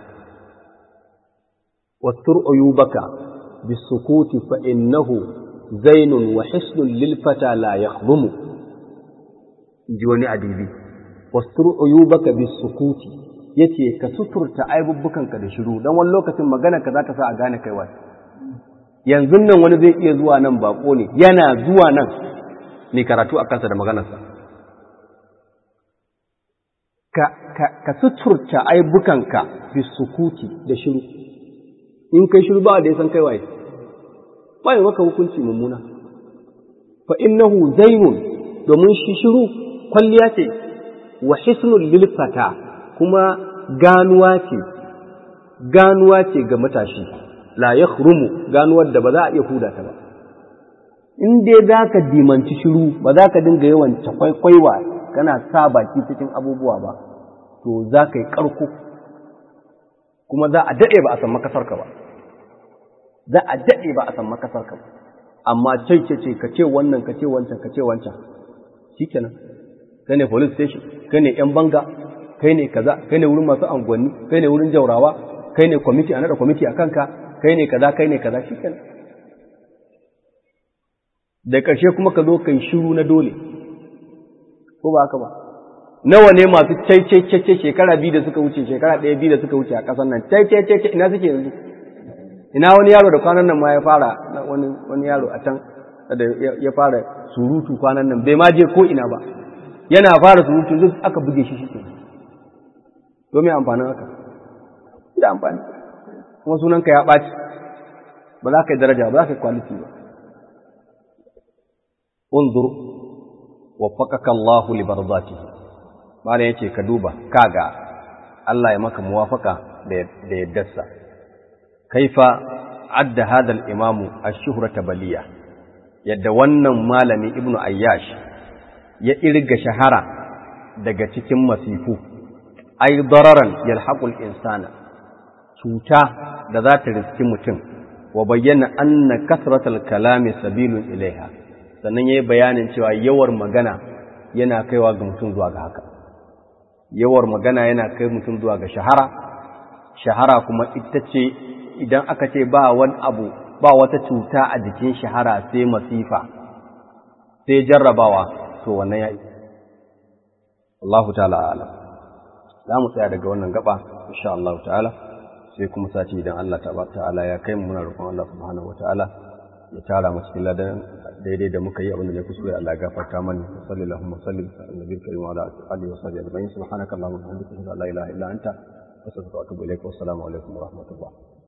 wastur uyubaka bisukuti fa innahu zainun wa hisnun lil fata la yakhdumu ji wani adibi wastur uyubaka bisukuti yace ka suturta aibubbukanka da shiru dan wani lokacin magana ka za ta sa a gane kai wani yanzu nan wani zai iya zuwa nan bako ne yana zuwa nan ne karatu a kansa da maganarsa ka, ka, ka suturta aibukanka bisukuti da shiru in kai shiru ba da ya san kai waye ba yi maka hukunci mummuna fa innahu zainun domin shi shiru kwalliya ce wa hisnul lil fata kuma ganuwa ce ganuwa ce ga matashi la yakhrumu ganuwar da ba za a iya huda ta ba in dai za ka dimanci shiru ba za ka dinga yawan kwaikwaiwa kana sa baki cikin abubuwa ba to za ka yi ƙarko kuma za a daɗe ba a san makasarka ba za a daɗe ba a san makasarka ba amma ce ce ka ce wannan ka ce wancan ka ce wancan shikenan kai ne police station kai ne yan banga kai ne kaza kai ne wurin masu angwanni kai ne wurin jaurawa kai ne kwamiti a naɗa kwamiti a kanka kai ne kaza kai ne kaza shikenan da ƙarshe kuma ka zo kai shiru na dole ko ba haka ba nawa ne masu cai shekara biyu da suka wuce shekara ɗaya biyu da suka wuce a ƙasar nan cai ina suke yanzu ina wani yaro da kwanan nan ma ya fara wani wani yaro a can da ya fara surutu kwanan nan bai ma je ko ina ba yana fara surutu duk aka buge shi shi domin amfanin haka da amfani kuma sunanka ya ɓaci ba za ka yi daraja ba za ka yi kwaliti ba unzur waffaqaka Allah li barzatihi malam yace ka duba kaga Allah ya maka muwafaka da yaddarsa kaifa adda hadha al-imam ash-shuhrata baliya yadda wannan malami ibnu ayyash ya irga shahara daga cikin masifu ay dararan yalhaqu al-insana cuta da za ta riski mutum wa bayyana anna kasratal kalami sabilun ilaiha sannan ya yi bayanin cewa yawar magana yana kaiwa ga mutum zuwa ga haka yawar magana yana kai mutum zuwa ga shahara shahara kuma ita ce idan aka ce ba wani abu ba wata cuta a jikin shahara sai masifa sai jarrabawa to wannan ya yi Allahu ta'ala ala za mu tsaya daga wannan gaba insha Allah ta'ala sai kuma sati idan Allah ta'ala ya kai mu muna roƙon Allah subhanahu wa ta'ala ya tara mu cikin ladan daidai da muka yi abin da ne kuskure Allah ya gafarta mana sallallahu alaihi wa sallam annabi karim wa ala alihi wa sahbihi ajma'in subhanaka allahumma wa bihamdika la ilaha illa anta astaghfiruka wa atubu ilaik wa assalamu alaikum wa rahmatullah